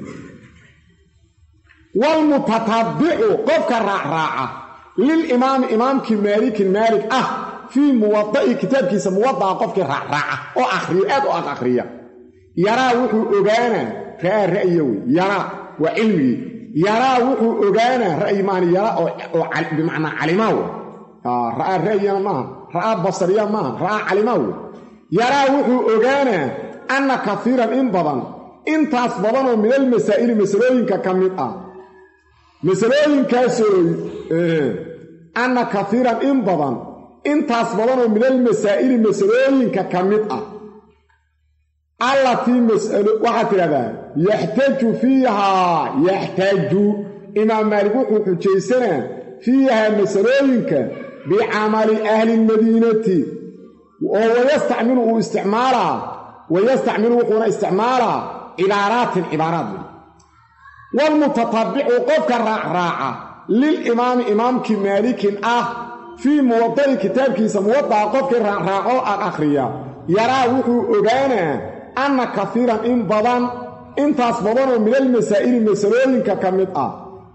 waalmutatabicu qofka raacraaca lilimaami imaamkii maalikin maalik ah fii muwada'i kitaabkiisa muwada'a qofkii raacraaca oo akhriyo aad u ad akhriya yaraa wuxuu ogaanaa ra'aa ra'ya wey yaraa waa cilmigii yaraa wuxuu ogaanaa ra'yi maani yaraa oo bimacnaa calimaa wey ra'aa ra'yana maaha ra'aa basariya maaha ra'aa calimaa wey yaraa wuxuu ogaanaa anna kaiiran in badan intaas badanoo minal masaa'ili masalooyinka ka mid ah masalooyinkaasoo anna kaiiran in badan intaas badanoo minal masaa'ili masalooyinka ka mid ah allatii mas'alo waxaad tidhahdaa yaxtaaju fiihaa yaxtaaju imaam maalik wuxuu xujaysanaa fiihaa masalooyinka bicamali ahli lmadiinati oo wayastacmilu uu isticmaalaa wayastacmilu wuxuuna isticmaalaa cibaaraatin cibaaraad waalmutatabicu qofka raacraaca lilimaami imaamkii maalikin ah fii muwada'i kitaabkiisa muwada'a qofkii raacraacoo ag akhriya yaraa wuxuu ogaanaa anna kaiiran in badan intaas badanoo minal masaa'ili masalooyinka ka mid ah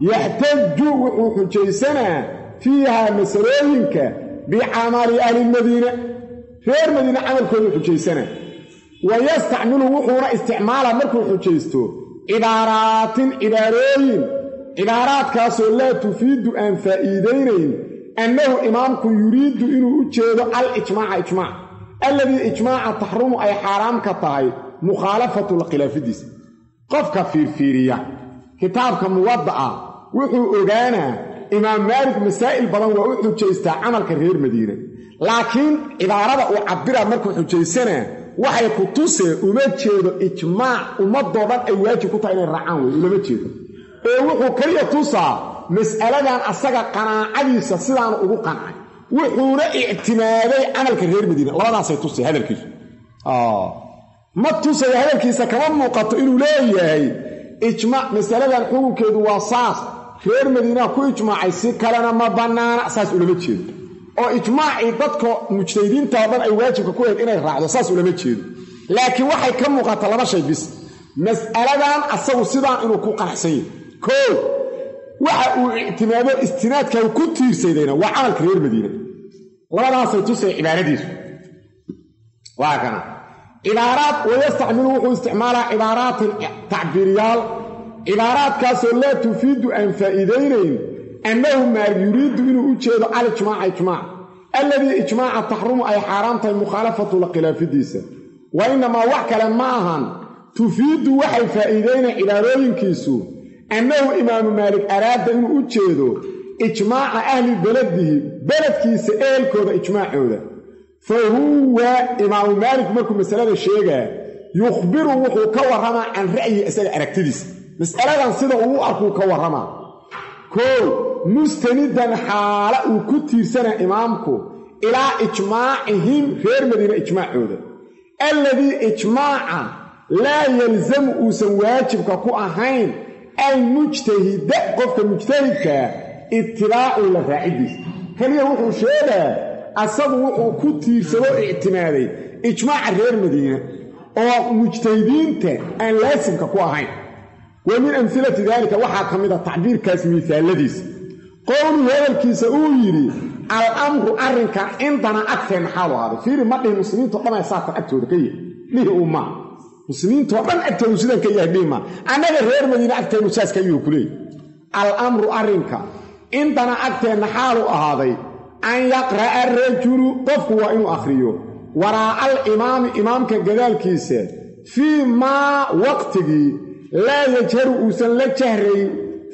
yaxtaju wuxuu xujaysanaa fiihaa masalooyinka bicamali ahlilmadiina reer madiine camalkoodu xujaysanaa wa yastacmilu wuxuuna isticmaalaa markuu xujaysto cibaaraatin cibaarooyin cibaaraadkaasoo laa tufiidu aan faa'iidaynayn annahu imaamku yuriidu inuu u jeedo al-ijmaaca ijmaac alladii ijmaaca taxrumu ay xaaraam ka tahay mukhaalafatu khilaafidiisa qofka fiirfiiriya kitaabka muwadda'a wuxuu ogaanaa imaam maalik masaa'il badan waa u xujaystaa camalka reer madiine laakiin cibaarada uu cabbiraa markuu xujaysanaa waxay ku tusee uma jeedo ijmaac ummadoo dhan ay waajib ku tahay inay raacaan wey ulama jeedo ee wuxuu keliya tusaa mas'aladan asaga qanaacadiisa sidaanu ugu qancay wuxuuna ictimaaday camalka reer madiine labadaasay tusay hadalkiisu ma tusayo hadalkiisa kama muuqato inuu leeyahay ijmaac masaladan xukunkeedu waa saas reer madiinaha ku ijmaacay si kalena ma bannaana saas ulama jeedo oo ijmaacii dadka mujtahidiinta oo dhan ay waajibka ku hayd inay raacdo saas ulama jeedo laakiin waxay ka muuqata laba shay bis mas'aladan asagu sidaan inuu ku qanacsan yahy koo waxa uu ictimaado istinaadka ku tiirsadayna waa camalka reer madiine labadaasay tusay cibaaradiisu waa kana cibaaraad wayastacmilu wuxuu isticmaalaa cibaaraatin tacbiiryaal cibaaraadkaasoo laa tufiidu aan faa'iidaynayn annahu maa yuriidu inuu u jeedo alijmaaca ijmaac alladii ijmaaca taxrumu ay xaaraam tahay mukhaalafatu la khilaafidiisa wa innamaa wax kale ma ahan tufiidu waxay faa'iidaynayn cibaarooyinkiisu annahu imaamu maalik araada inuu u jeedo ijmaaca ahli beladihi beledkiisa ehelkooda ijmaacooda fa huwa imaamu maalik markuu masalada sheegaa yukhbiru wuxuu ka warramaa can ra'yi isaga aragtidiisa mas'aladan sida uu u arkuu ka warramaa koo mustanidan xaala uu ku tiirsanaa imaamku ilaa ijmaacihim reer madiine ijmaacooda alladii ijmaaca laa yalzamu uusan waajibka ku ahayn almujtahida qofka mujtahidkaa itibaacu la raacidiisa keliya wuxuu sheegaa asagu wuxuu ku tiirsado ictimaaday ijmaaca reer madiine oo mujtahidiinta aan laasimka ku ahayn wa min amhilati daalika waxaa ka mid a tacbiirkaas miisaaladiisa qowluhu hadalkiisa uu yidhi al amru arrinkan cindana agteenna xaalu ahaaday fiiri ma dhihi muslimiintao dhan ay saatan agtooda ka yahay dhihi uu maa muslimiintoo dhan agtoodu sidan ka yahay dhihi maa annaga reer madiine agteennu saas ka yuhu kuleeyay al amru arrinka cindana agteenna xaalu ahaaday an yaqra'a arajulu qofku waa inuu akhriyo waraa'a alimaami imaamka gadaalkiisa fii maa waqtigii laa yajharu uusan la jahrayn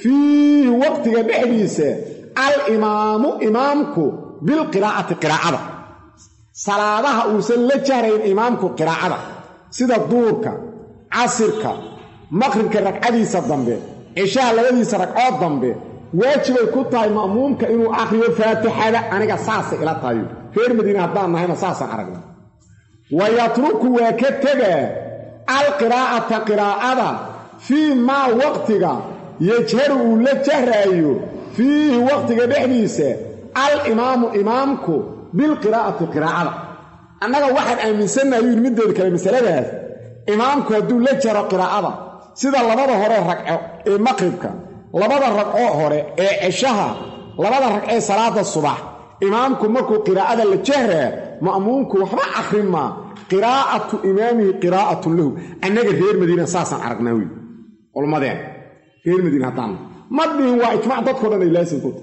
fiihi waqtiga dhexdiisa alimaamu imaamku bilqiraa'ati qiraa'ada salaadaha uusan la jahrayn imaamku qiraa'ada sida duurka casirka maqribka ragcadiisa dambe cishaha labadiisa ragcood dambe waajibay ku tahay ma'muumka inuu akhriyo faatixada aniga saasay ila tahayo reer madiine haddaan nahayna saasaan aragna wa yatruku waa ka tegaa alqiraa'ata qiraa'ada fii maa waqtiga yajharu uu la jahraayo fiihi waqtiga dhexdiisa alimaamu imaamku bilqiraa'ati qiraa'ada annaga waxaan aaminsannahay yuu middeeda kale masaladaas imaamku hadduu la jaro qiraa'ada sida labada hore ragco ee maqribka labada ragcoo hore ee ceshaha labada ragcee salaada subax imaamku markuu qiraa'ada la jahraa ma'muumku waxba akhrin maa qiraa'atu imaamihi qiraa'atun lahu annaga reer madiina saasaan aragnaa wey culmadeen reer madiina haddaan ma dhihin waa ijmac dadkao dhan ay laasim ku tahay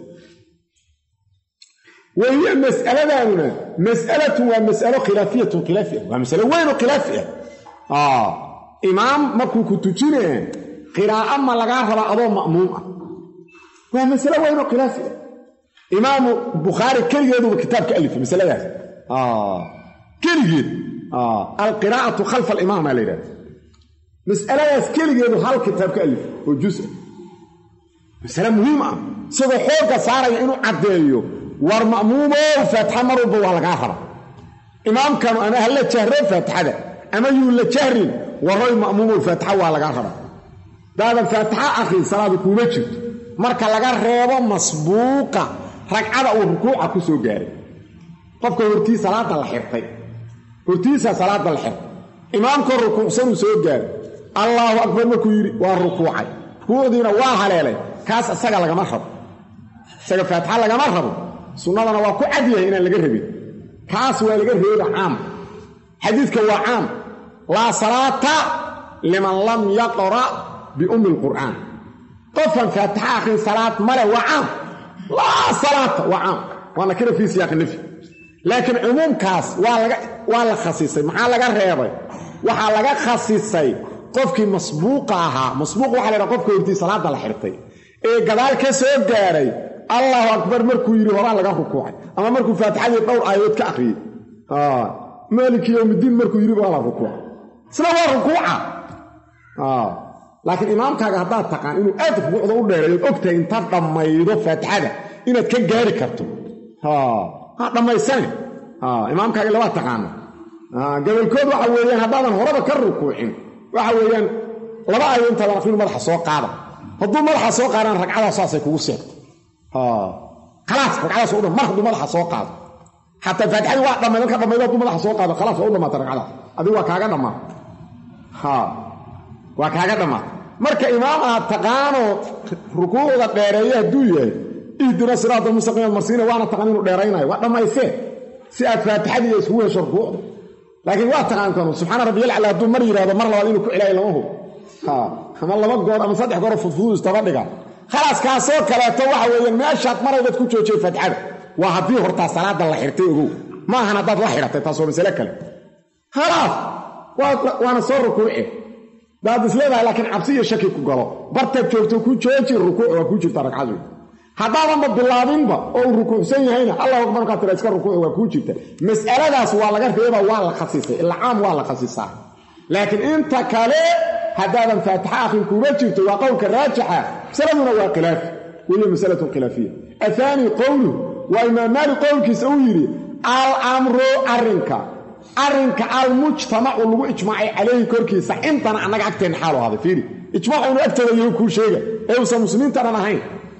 wahiya mas'aladaanuna mas'alatun waa mas'alo khilaafiyatun khilaafi ah waa masalo weyn oo khilaafi ah imaam markuu ku tujinee qiraa'o ma lagaa rabaa adoo ma'muum ah waa masalo weyn oo khilaafi ah imaamu bukhaari keligeeduba kitaab ka alifay masaladaas keligeed alqiraa'atu khalfa alimaam aa la yidhahda mas'aladaas keligeedu hal kitaab ka alifay oo jus ah masale muhiim ah isagoo xoogga saaraya inuu caddeeyo war ma'muumow faatixa mar walba waa lagaa raba imaamkanu ama ha la jahro faatixada ama yuu la jahrin waroy ma'muumow faatixa waa lagaa raba daadan faatixa akhrin salaadu kuuma jirto marka laga reebo masbuuqa ragcada uu rukuuca ku soo gaaray qofka hortii salaada la xirtay hortiisa salaada la xirtay imaamkoo rukuucsanuu soo gaaray allaahu akbar markuu yidhi waa rukuucay rukuucdiina waa haleelay kaas isaga lagama rabo isaga faatixa lagama rabo sunnadana waa ku cadyahay inaan laga rabin kaas waa laga reeba caam xadiidka waa caam laa salaata liman lam yaqra' biummi lqur'aan qofkan faatixa akhrin salaad male waa caam laa salaata waa caam waa nakira fii siyaaqi nafyi laakiin cumuumkaas waa la khasisay maxaa laga reebay waxaa laga khasisay qofkii masbuuqa ahaa masbuuq waxa la ydhaha qofka hortii salaadda la xirtay ee gadaal ka soo gaaray allahu akbar markuu yidhi horaa laga rukuucay ama markuu faatixadii dhowr aayadood ka akhriyey maaliki yowmiddiin markuu yidhi waa la rukuucay isna waa rukuuca laakiin imaamkaaga haddaad taqaan inuu aad rukuucda u dheereeyood ogtahay intaad dhammaydo faatixada inaad ka gaari karto ha dhammaysane imaamkaaga labaa taqaana gobolkood waxa weeyaan haddaadan horaba ka rukuucin waxa weeyaan laba aayo intaadan aqrinu madaxa soo qaada hadduu madaxa soo qaadaan ragcadaas saasay kugu seegto khalaas ragcadaas waa u mar hadduu madaxa soo qaado xataa faatixadii waa dhammayd marka dhammaydo hadduu madaxa soo qaado khalaas waa u dhammaatay ragcadaas adigu waa kaaga dhammaata waa kaaga dhammaata marka imaam aad taqaanoo rukuucda dheereeya hadduu yahay ihdina siraata mustaqiimaad marsiina waana taqaan inuu dheeraynayo waa dhammaysee si aad faatixadii iyo isugu hesho rukuucda laakiin waa taqaantan subxaana rabbiyal aclaa hadduu mar yidhahdo mar labaad inuu ku celaayo lama hub ama laba goor ama saddex goor fudfuduu istaba dhiga khalaas kaasoo kaleeto waxa weeyaan meeshaad maraybaad ku joojiyay faatixada waa haddii hortaa salaada la xirtay ogow ma ahan haddaad la xidhatay taas waa masale kale khalaas waana soo rukuuce daad isleedahay laakiin cabsi iyo shaki ku galo bartaad joogto ku jooji rukuuc waa kuu jirta ragcadu haddaadanba bilaabinba oo uu rukuucsan yahayna allahu akbar markaa tira iska rukuuc waa kuu jirta mas'aladaas waa laga reeba waa la khasisay ila caam waa la khasisaa laakiin inta kale haddaadan faatixa akhrin kuuma jirto waa qowlka raajixa masaladuna waa khilaafi wahiya masalatun khilaafiya athaani qowluhu waa imaam maalik qowlkiisa uu yidhi al-amru arrinka arrinka almujtamacu lagu ijmaacay calayhi korkiisa intana annaga agteenna xaalu ahaaday fiiri ijmaacu inuu agteeda yahu kuu sheega ee uusan muslimiinta dhan ahayn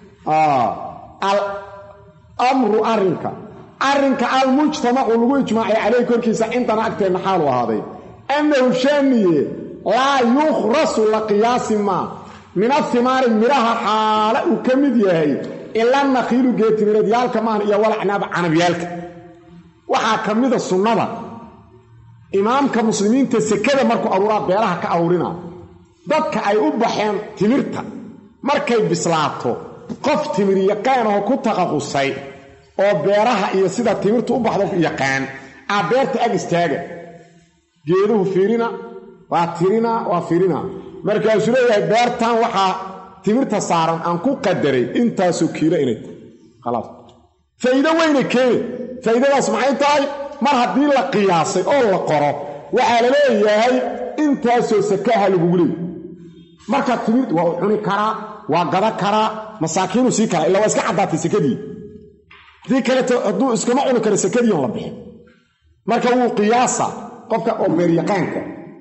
alamru arrinka arrinka almujtamacu lagu ijmaacay calayhi korkiisa intana agteenna xaalu ahaaday annahu shaaniye laa yukhrasu la qiyaasi maa min ahimaari midhaha xaala uu ka mid yahay ila nakhiilu geetimireedyaalka maahan iyo walacnaaba canabyaalka waxaa ka mida sunnada imaamka muslimiinta sekada markuu aruuraa beelaha ka aruurina dadka ay u baxeen timirta markay bislaato qof timir yaqaanoo ku taqaqusay oo beeraha iyo sida timirtu u baxdo yaqaan aa beerta ag istaaga geeduhu fiirina waa tirina waa fiirina markaasuu leeyahay beertan waxaa timirta saaran aan ku qadaray intaasoo kiilo inay tahay khalaas faa'iido weyna keene faa'iidadaas maxay tahay mar haddii la qiyaasay oo la qoro waxaa la leeyahay intaasoo sakaha lagugu leeyay marka timir waa u cuni karaa waa gada karaa masaakiinu sii kara illa waa iska caddaatay sekadii haddii kaleeto hadduu iskama cuni karo sekadii on la bixin marka wuu qiyaasa qofka oo beeryaqaanka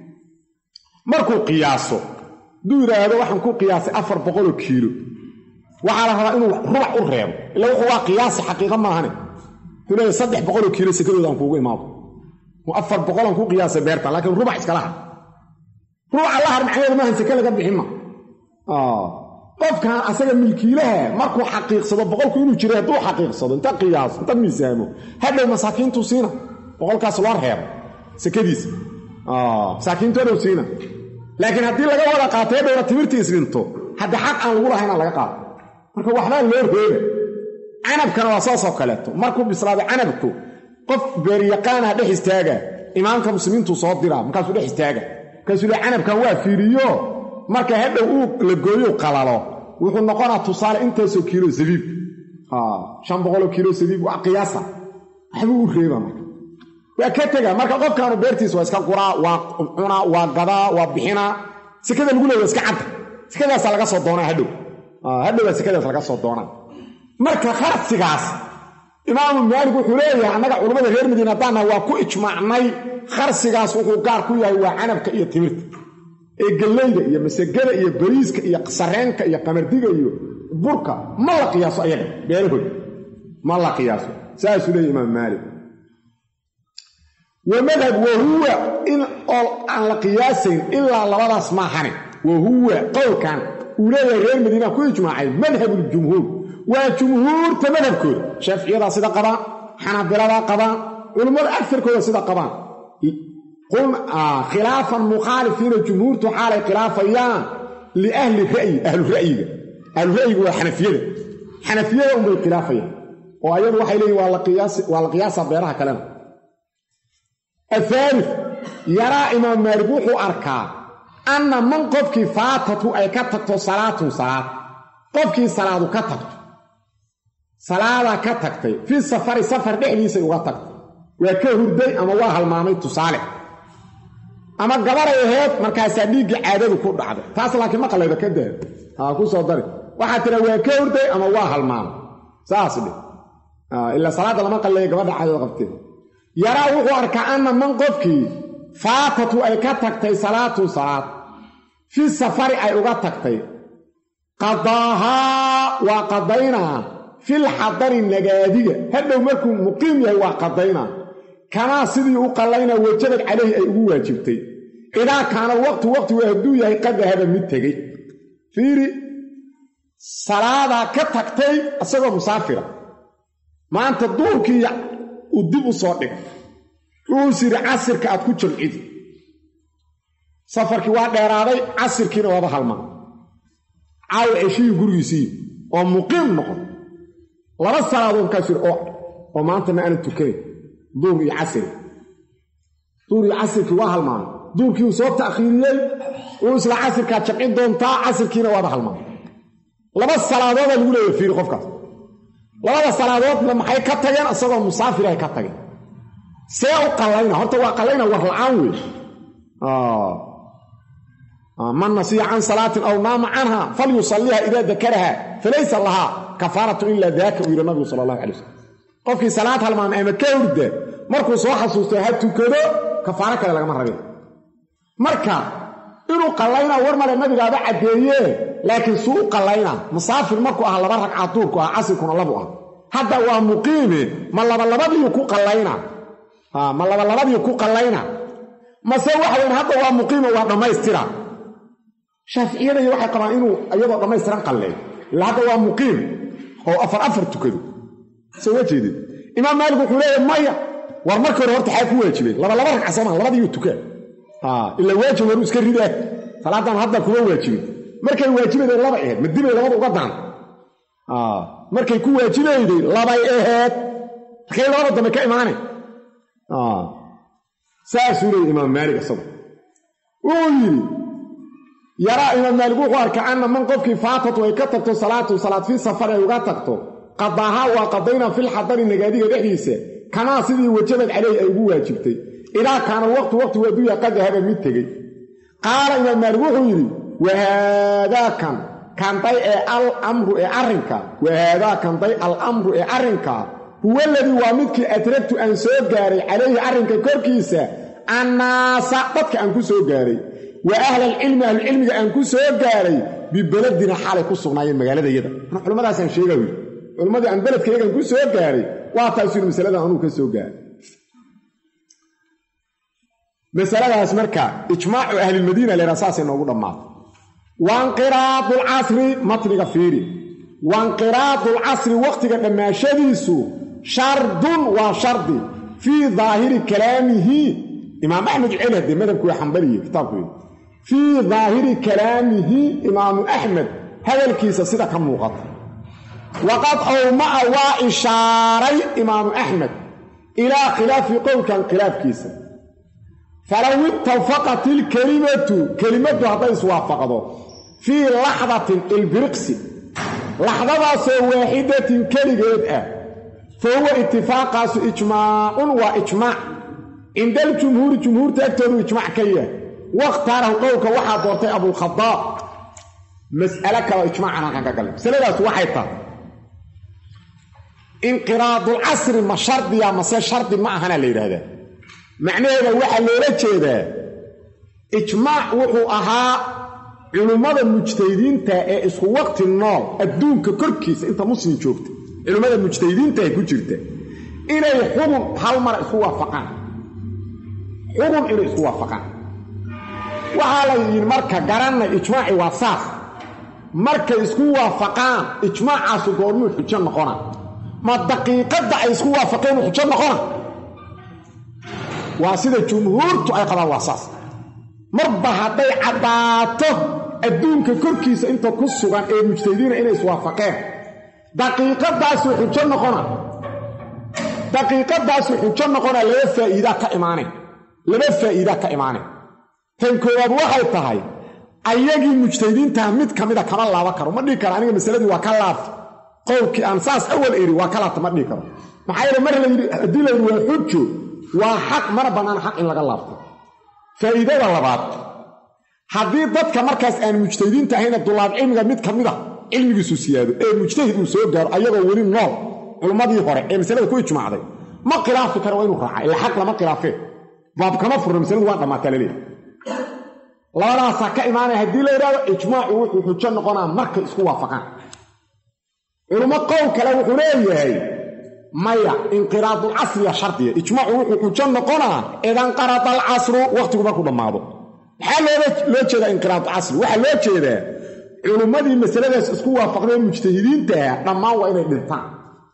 markuu qiyaaso hadduu yidhaahdo waxaan ku qiyaasay afar boqoloo kiilo waxaa la rabaa inuu rubac u reebo illa wuxuu waa qiyaasi xaqiiqa maahane wuxuu leeyahay saddex boqoloo kiilo sekadooda aan kuugu imaado afar boqolaan ku qiyaasay beerta laakiin rubac iskala har rubaca la har macnaheedu maahan seke laga bixin ma qofkan asaga milkiilaha markuu xaqiiqsado boqolku inuu jiray hadduu xaqiiqsado inta qiyaaso inta miisaamo hadhow masaakiintuu siina boqolkaas loo reebo sekadiisa masaakiintu hadhow siina laakiin haddii laga wada qaatay hadhowna timirtii isdhinto hadda xaq aan lagu lahaynaa laga qaado marka waxbaa loo reeba canabkana waa saasoo kaleeto markuu bislaaday canabku qof beeryaqaanaa dhex istaaga imaamka muslimiintuu soo diraa markaasuu dhex istaaga markaasuu le canabkan waa fiiriyo marka hadhow uu la gooyo qalalo wuxuu noqonaa tusaale intaasoo kiilo sabiib shan boqoloo kiilo sabiib waa qiyaasa waxbuu u reeba marka waa ka tega marka qofkaanu beertiisa waa iska guraa waa cunaa waa gadaa waa bixinaa sekada lagu leey waa iska cadda sekadaasaa laga soo doonaa hadhow hadhowbaa sekadaas laga soo doonaa marka kharsigaas imaamu maalik wuxuu leeyahay annaga culammada reer madiina haddaannaha waa ku ijmaacnay kharsigaas wuxuu gaar ku yahay waa canabka iyo timirta ee galleyda iyo masagada iyo bariiska iyo sareenka iyo qamardiga iyo burka ma la qiyaaso ayaga beelahood ma la qiyaaso saasuu leeyahy imaam maalik wa madhab wahuwa in oo aan la qiyaasayn ilaa labadaas maahane wahuwa qowlkan uu leeyahay reer madiina ku ijmaacay madhabuljumhuur waa jumhuurta madhabkooda shaaficiyadaa sida qabaan xanaabiladaa qabaan culummada agarkooda sida qabaan khilaafan mukhaalifiina jumhuurtu xaalay khilaafayaan liahli ra'yi ahlu ra'yiga ahlu ra'yiga waa xanafiyada xanafiyada unbay khilaafayaan oo ayadu waxay leeyihin waa la qiyaasa beeraha kalena athaalif yaraa imaam maalik wuxuu arkaa anna man qofkii faatatu ay ka tagto salaatun salaad qofkii salaadu ka tagto salaadaa ka tagtay fii safari safar dhexdiisay uga tagtay waa ka hurday ama waa halmaamay tusaale ama gabaray aheyd markaasaa dhiiggii caadadu ku dhacday taas laakiin ma qallayda ka daad haa ku soo dari waxaa tira waa ka hurday ama waa halmaamay saas dhe ilaa salaadda lama qalleeya gabadha caadada qabtee yaraa wuxuu arkaa anna man qofkii faatatu ay ka tagtay salaatun salaad fii safari ay uga tagtay qadaahaa waa qadaynaa fil xadari nagaadiga hadhow markuu muqiim yahay waa qadaynaa kamaa sidii u qallaynaa wajabad calayhi ay ugu waajibtay idaa kaana waqtu waqtigu hadduu yahay qad dahaba mid tegey fiiri salaadaa ka tagtay isagoo musaafira maanta duurkii uu dib u soo dhigay wuxuus yidhi casirka aad ku jamcidi safarkii waa dheeraaday casirkiina waaba halmaa caawa ceshihii gurigiisii oo muqiim noqon laba salaadood markaas yidhi oo maanta ma aanan tukanayn duur iyo casiri duur iyo casirkii waa halmaamay duurkii uu soo ta'khiiriyey uu isla casirkaa jamcin doontaa casirkiina waaba halmaamay laba salaadoodaa lagu leeya fiiri qofkaas labada salaadoodna maxay ka tageen isagoo musaafirahay ka tageen see u qallayna horta waa qallayna war la-aan wey man nasiya can salaatin aw naama canha falyusaliha idaa dakaraha falaysa lahaa kafaaratu ilaa daaka uu yidhi nabigu sala allahu alay wasalam qofkii salaad halmaamay ama ka hurda markuu soo xasuusto ha tukado kafaaro kale lagama rabin marka inuu qallayna war male nabigaaba caddeeye laakiin suu u qallayna musaafir markuu ah laba ragca duurku ah casirkuna labu ah hadda waa muqiime ma labalabadiiu ku qallayna ma labalabadii ku qallayna mase waxa weyn hadda waa muqiimo waa dhammaystira shaaficiyadaiyo waxay qabaan inuu iyadoo dhammaystiran qalleeyo ila hadda waa muqiim oo afar afar tukado soo ma jeedid imaam maalik wuxuu leeyahy maya war markii hore horta xaa ku waajibeen laba laba ragca soomaa labadiiyu tukaa ila waajib waruu iska ridaa salaadan hadda kuma waajibin markay waajibayday labay ahayd ma dibay labada uga daan markay ku waajibayday labay ahayd markay labada dambe ka imaanay saasuu leeyay imaam maalik isagu wuxuu yidhi yaraa imaam maalik wuxuu arkaa anna man qofkii faatatu ay ka tagto salaatu salaad fii safar ay uga tagto qadaahaa waa qadaynaa filxadari nagaadiga dhexdiisa kamaa sidii wajabad caleyhi ay ugu waajibtay idaa kaana waqtu waqtigu adduunya qad dahaba mid tegey qaala imaam maalik wuxuu yidhi wahaadaakan kanday ee al amru ee arrinka wahaada kanday al amru ee arrinka huwa aladii waa midkii adragtu aan soo gaaray calayhi arrinka korkiisa annaasa dadka aan ku soo gaaray wa ahlalcilmi ahlucilmiga aan ku soo gaaray bibeladina xaalay ku sugnaayeen magaaladayada an culimmadaasaan sheega wi culimmadii aan beledkaygaan ku soo gaaray waa taas yidhi masaladan anuu ka soo gaaray masaladaas marka ijmaacu ahlilmadiina leeraa saasay noogu dhammaatay wainqiraadu lcasri matniga fiiri wainqiraadu lcasri wakhtiga dhammaashadiisu shardun waa shardi fii daahiri kalaamihi imaam axmed celi haddee madhabku waa xambaliye kitaabku fii daahiri kalaamihi imaamu axmed hadalkiisa sida ka muuqata waqad awma'a waa ishaaray imaamu axmed ilaa khilaafi qowlkan khilaafkiisa falow ittafaqat ilkelimatu kelimaddu hadday iswaafaqdo fii laxdatin ilbiriqsi laxdadaasoo waaxidatin keligeed ah fa huwa itifaaqaasu ijmaacun waa ijmaac cinda aljumhuuri jumhuurta agtoodu ijmaac ka yahay wakhtaarahu qowlka waxaa doortay abulkhadaab mas'alo kaleo ijmaacan halkan ka galay masaladaas waxay tahay inqiraadulcasri ma shardiya mase shardi ma ahana la yidhaahdaa macnaheeda waxaa loola jeedaa ijmaac wuxuu ahaa culummada mujtahidiinta ee isku waqti nool adduunka korkiisa inta muslim joogta culimmada mujtahidiinta ee ku jirta inay xubun hal mara isku waafaqaan xubun inay isku waafaqaan waxaa la yidhi marka garanay ijmaaci waa saas markay isku waafaqaan ijmaacaasu goormuu xujo noqona ma daqiiqadda ay isku waafaqeen uu xujo noqona waa sida jumhuurtu ay qabaan waa saas marba hadday caddaato adduunka korkiisa inta ku sugan ee mujtahidiina inay iswaafaqeen daqiiqadaasuu xujo noqona daqiiqadaasuu xujo noqona laba faa'iidaa ka imaanay laba faa'iidaa ka imaanay tan koowaad waxay tahay ayagii mujtahidiintaha mid ka mida kama laaban karo ma dhihi karo aniga masaladii waa ka laabta qowlkii aan saas awal eri waa ka laabta ma dhihi karo maxaa yeele mar layidhi haddii la yidhi waa xujo waa xaq mana bannaan xaq in laga laabto faa'iidada labaad haddii dadka markaas aan mujtahidiinta ahayna dulaab cilmiga mid ka mid a cilmigiisu siyaado ee mujtahid uu soo gaaro ayagoo weli nool culummadii hore ee masalada ku ijmaacday ma khilaafi karo waa inuu raaca ila xaq lama khilaafeen baab kama furna masaladu waa dhammaataa laleeyahy labadaasaa ka imaanaya haddii la yidhahdo ijmaacu wuxuu xujo noqonaa markay isku waafaqaan culummo qowl kale wuxuu leeyahay maya inqiraadulcasriya shardiya ijmaacu wuxuu xujo noqonaa idanqarada alcasru wakhtigu markuu dhammaado maxaa loo jeedaa inqiraadulcasri waxaa loo jeedaa culummadii masaladaas isku waafaqdeen mujtahidiintaah dhammaan waa inay dhintaan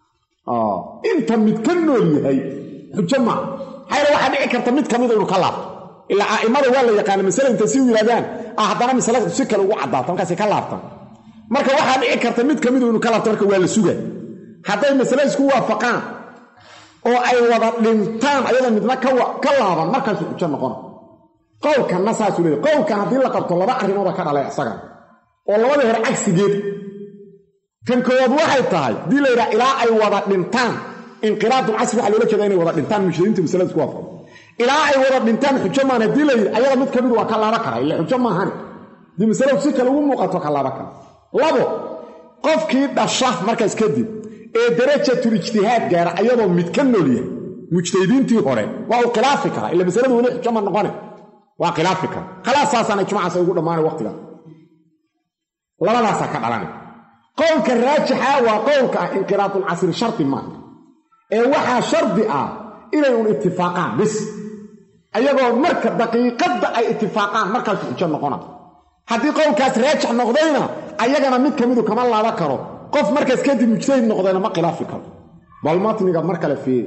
inta mid ka nool yahay xujo maaha maxaa waxaa dhici karta mid ka mida inuu ka laabto ilaa a'immada waa la yaqaana masale intay si yidhahdaan ah haddana masalada si kale ugu caddaato markaasay ka laabtaan marka waxaa dhici karta mid ka midu inuu ka laabto marka waa la suga hadday masale isku waafaqaan oo ay wada dhintaan ayada midna ka laaban markaasuu xujo noqona qowlkanna saasuu leeyahy qowlkan haddii la qabto laba arrimooda ka dhalay isagan oo labadii hore cagsigeed kan koowaad waxay tahay haddii la yidhaha ilaa ay wada dhintaan inqiraadulcasri waxaa loola jeeda inay wada dhintaan mujtahidinta masalada isku waafaqo ilaa ay wada dhintaan xujo maan haddii la yidhi ayada mid ka mid waa ka laaban kara ille xujo maahani haddii masaladu si kale ugu muuqato ka laaban kara labo qofkii dhasha markaas kadib ee darajatul ijtihaad gaara ayadoo mid ka nool yahay mujtahidiintii hore waa uu khilaafi karaa ila masaladu weli xujo ma noqone waa khilaafi kara khalaas saasaana ijmacaas ay ugu dhammaanay waqtiga labadaasaa ka dhalanay qowlka raajixa waa qowlka ah inqiraadulcasri shardi maaha ee waxaa shardi ah inay un itifaaqaan bis ayagoo marka daqiiqadda ay itifaaqaan markaasu xujo noqona haddii qowlkaas raajix noqdayna ayagana mid ka midu kama laaban karo qof markaas kadib mujtahid noqdayna ma khilaafi karo bal matniga mar kale fiiri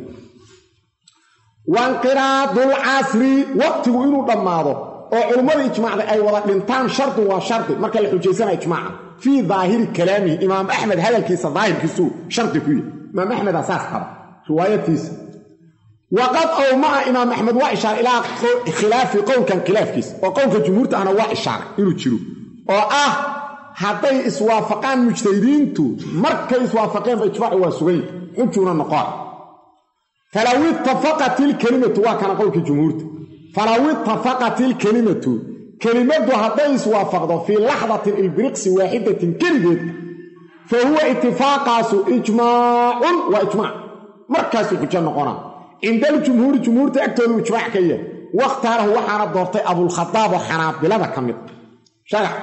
wainqiraadulcasri waqtigu inuu dhammaado oo culummada ijmaacday ay wada dhintaan shardi waa shardi marka la xujaysanaya ijmaaca fii daahiri kalaamihi imaam axmed hadalkiisa daahirkiisuu shardi ku yihi imaam axmedaa saas qaba riwaayatiisa waqad owmaa imaam axmed waa ishaaray ilaa khilaafi qowlkan khilaafkiisa oo qowlka jumhuurta ahna waa ishaaray inuu jiro oo ah hadday iswaafaqaan mujtahidiintu markay iswaafaqeenba ijmaacu waa sugayn xujuuna noqon falaw ittafaqat ilkelimatu waa kana qowlkii jumhuurta falaw ittafaqat ilkelimatu kelimaddu hadday iswaafaqdo fii laxdatin ilbiriqsi waaxidatin keligeed fa huwa itifaaqaasu ijmaacun waa ijmaac markaasuu xujo noqonaa cinda aljumhuuri jumhuurta agtoodu ijmaac ka yahay wakhtaarahu waxaana doortay abulkhadaab oo xanaabilada ka mid sharax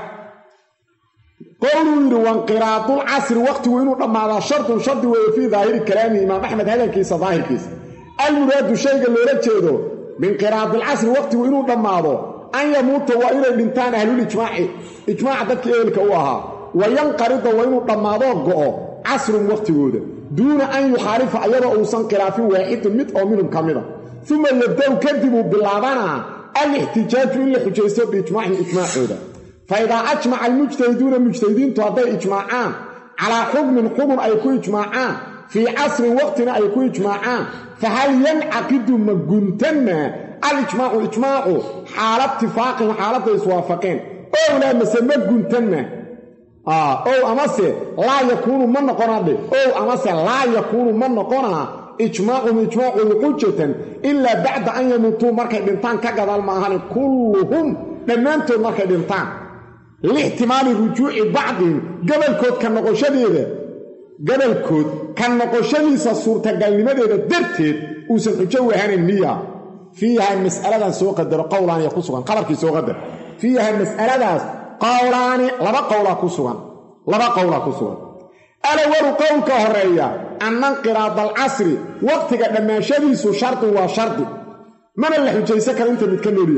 qowluu yidhi wainqiraadulcasri waqtigu inuu dhammaadaa shardun shardi weeye fii daahiri kalaamihi imaam axmed hadalkiisa daahirkiisa almuraadu shayga loola jeedo biinqiraadilcasri waqtigu inuu dhammaado an yamuuta waa inay dhintaan ahlulijmaaci ijmaaca dadkii ehelka u ahaa wa yanqarida waa inuu dhammaadoo go'o casrun waqtigooda duuna an yukhaalifa ayadoo uusan khilaafin waaxidun mid oo minhum ka mida uma yabda'u kadibuu bilaabanaa alixtijaaju in la xujaysto biijmaacihim ijmaacooda fa idaa ajmaca almujtahiduuna mujtahidiintu hadday ijmaacaan calaa xukmin xukun ay ku ijmaacaan fii casrin waqtina ay ku ijmaacaan fahal yancaqidu ma guntanna alijmaacu ijmaacu xaala itifaaqihim xaaladday iswaafaqeen ow laa mase ma guntanna ow amase laa yakuunu ma noqonaa dhe ow amase laa yakuunu ma noqonaa ijmaacum ijmaacoodu xujatan ilaa bacda an yamuutuu markay dhintaan ka gadaal maahani kulluhum dhammaantood markay dhintaan liixtimaali rujuuci bacdihim gabalkood ka noqoshadeeda gabalkood ka noqoshadiisa suurtagalnimadeeda darteed uusan xujo wahanayn miya fiiha mas'aladan soo qadaro qowlaaniya ku sugan qabarkii soo qadar fiiha mas'aladaas qowlaani laba qowlaa ku sugan laba qowlaa ku sugan alawalu qowlka horeeya anna inqiraada alcasri waqtiga dhammaanshadiisu shardin waa shardi mana la xujaysan karo inta mid ka nool yahay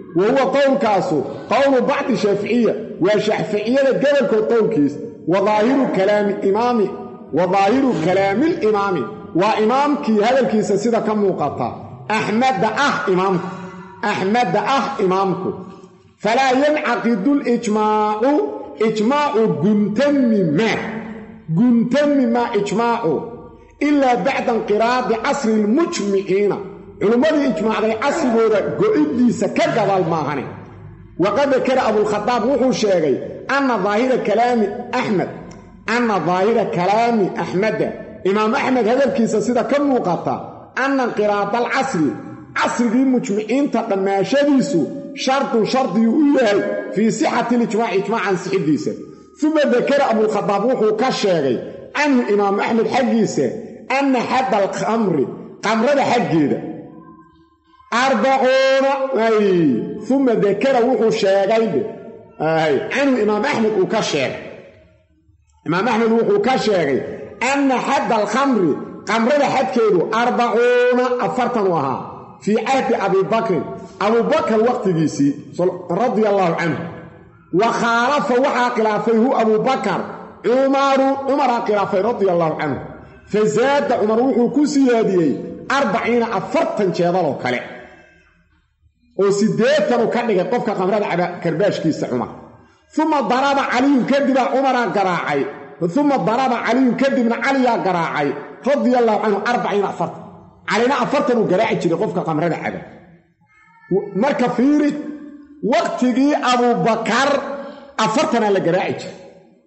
wa huwa qowlkaasu qowlu bacdi shaaficiya waa shaaficiyada gobolkood qowlkiis wa daahiru kalaami imaami wa daahiru kalaamilimaami waa imaamkii hadalkiisa sida ka muuqata axmedda ah imaamku axmedda ah imaamku falaa yancaqidu lijmaacu ijmaacu guntami maa guntami maa ijmaacu ilaa bacda inqiraadi casri lmujmiciina culummadii ijmaacday casrigooda go'iddiisa ka gadaal maahane waqad dakara abulkhadaab wuxuu sheegay anna daahira kalaami axmed anna daahira kalaami axmeda imaam axmed hadalkiisa sida ka muuqata anna inqiraada alcasri casrigii mujmiciinta dhammaashadiisu shardun shardiyuu u yahay fii sixati lijmaaci ijmaacan sixidiisa uma dakara abulkhadaab wuxuu ka sheegay canhu imaamu axmed xaggiisa anna xadda alkhamri qamrada xaggeeda arbacuuna uma dakara wuxuu sheegay canhu imaam axmed uu ka sheegay imaam axmed wuxuu ka sheegay anna xadda alkhamri qamrada xadkeedu arbacuuna afartan u ahaa fii cahdi abibakrin abubakar waqtigiisii radia allaahu canhu wa khaalafa waxaa khilaafay hu abubakar cumaru cumaraa khilaafay radia allaahu canhu fa zaada cumar wuxuu ku siyaadiyey arbaciina afartan jeedaloo kale oo siddeetanu ka dhigay qofka qamrada caba karbaashkiisa cumar uma daraba caliyun kadibaa cumaraa garaacay uma daraba caliyun kadibna caliyaa garaacay radia allaahu canhu arbaciina afartan calina afartan uu garaaci jiray qofka qamrada caba marka fiiri waqtigii abubakar afartanaa la garaaci jiray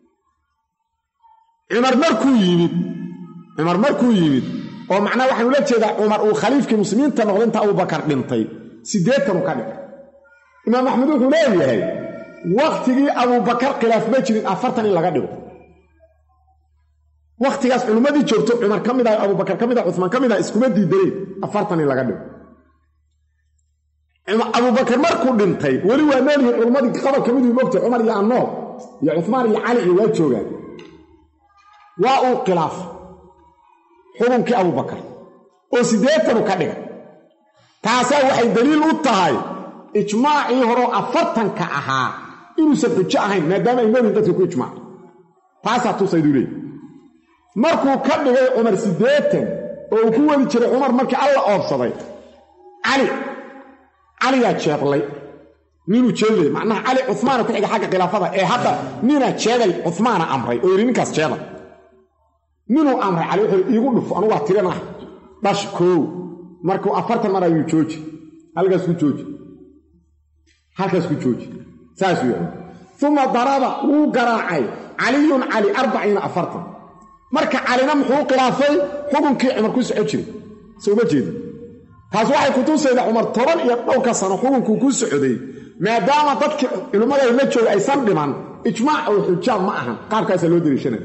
cumar markuu yimid cumar markuu yimid oo macnaha waxaan ula jeedaa cumar uu khaliifkii muslimiinta noqday inta abubakar dhintay siddeetanuu ka dhigay imaam axmed wuxuu leeyahay wakhtigii abubakar khilaaf ma jirin afartan in laga dhigo wakhtigaas culimmadii joogto cumar ka mid ah abubakar ka mid ah cumaan ka mid ah iskuma diidaneen afartan in laga dhigo abubakar markuu dhintay weli waa noolyihiin culimmadii qabal ka miduu mogtay cumar iyo annoor iyo cumaan iyo cali iyo waa joogaan waa uu khilaafay xukunkii abubakar oo siddeetanu ka dhigay taasaa waxay daliil u tahay ijmaacii horeo afartanka ahaa inuusan xujo ahayn maadaama ay noolyihin dadka ku ijmaac taasaa tusayduu leey markuu ka dhigay cumar siddeetan oo uu ku wadi jiray cumar markii alla oobsaday cali caliyaa jeedlay ninuu jeedlay macnaha cali cumaana ku xiga xagga khilaafada ee hadda nina jeeday cumaana amray oo yidhi ninkaas jeeday ninuu amray cali wuxuu iigu dhufo anugu waa tirinah dhash koow markuu afartan mar ayuu jooji halkaas ku jooji halkaas ku jooji saasuu yahay uma daraba wuu garaacay caliyun cali arbaciina afartan marka calina muxuu khilaafay xukunkii cumar ku soco jiray souma jeedi taas waxay kutusayda cumar toban iyo dhowrka sano xukunkuu ku socday maadaama dadkii culimmada la jooga aysan dhiman ijmaac oo xujaa ma ahan qaabkaasaa loo dariishanaya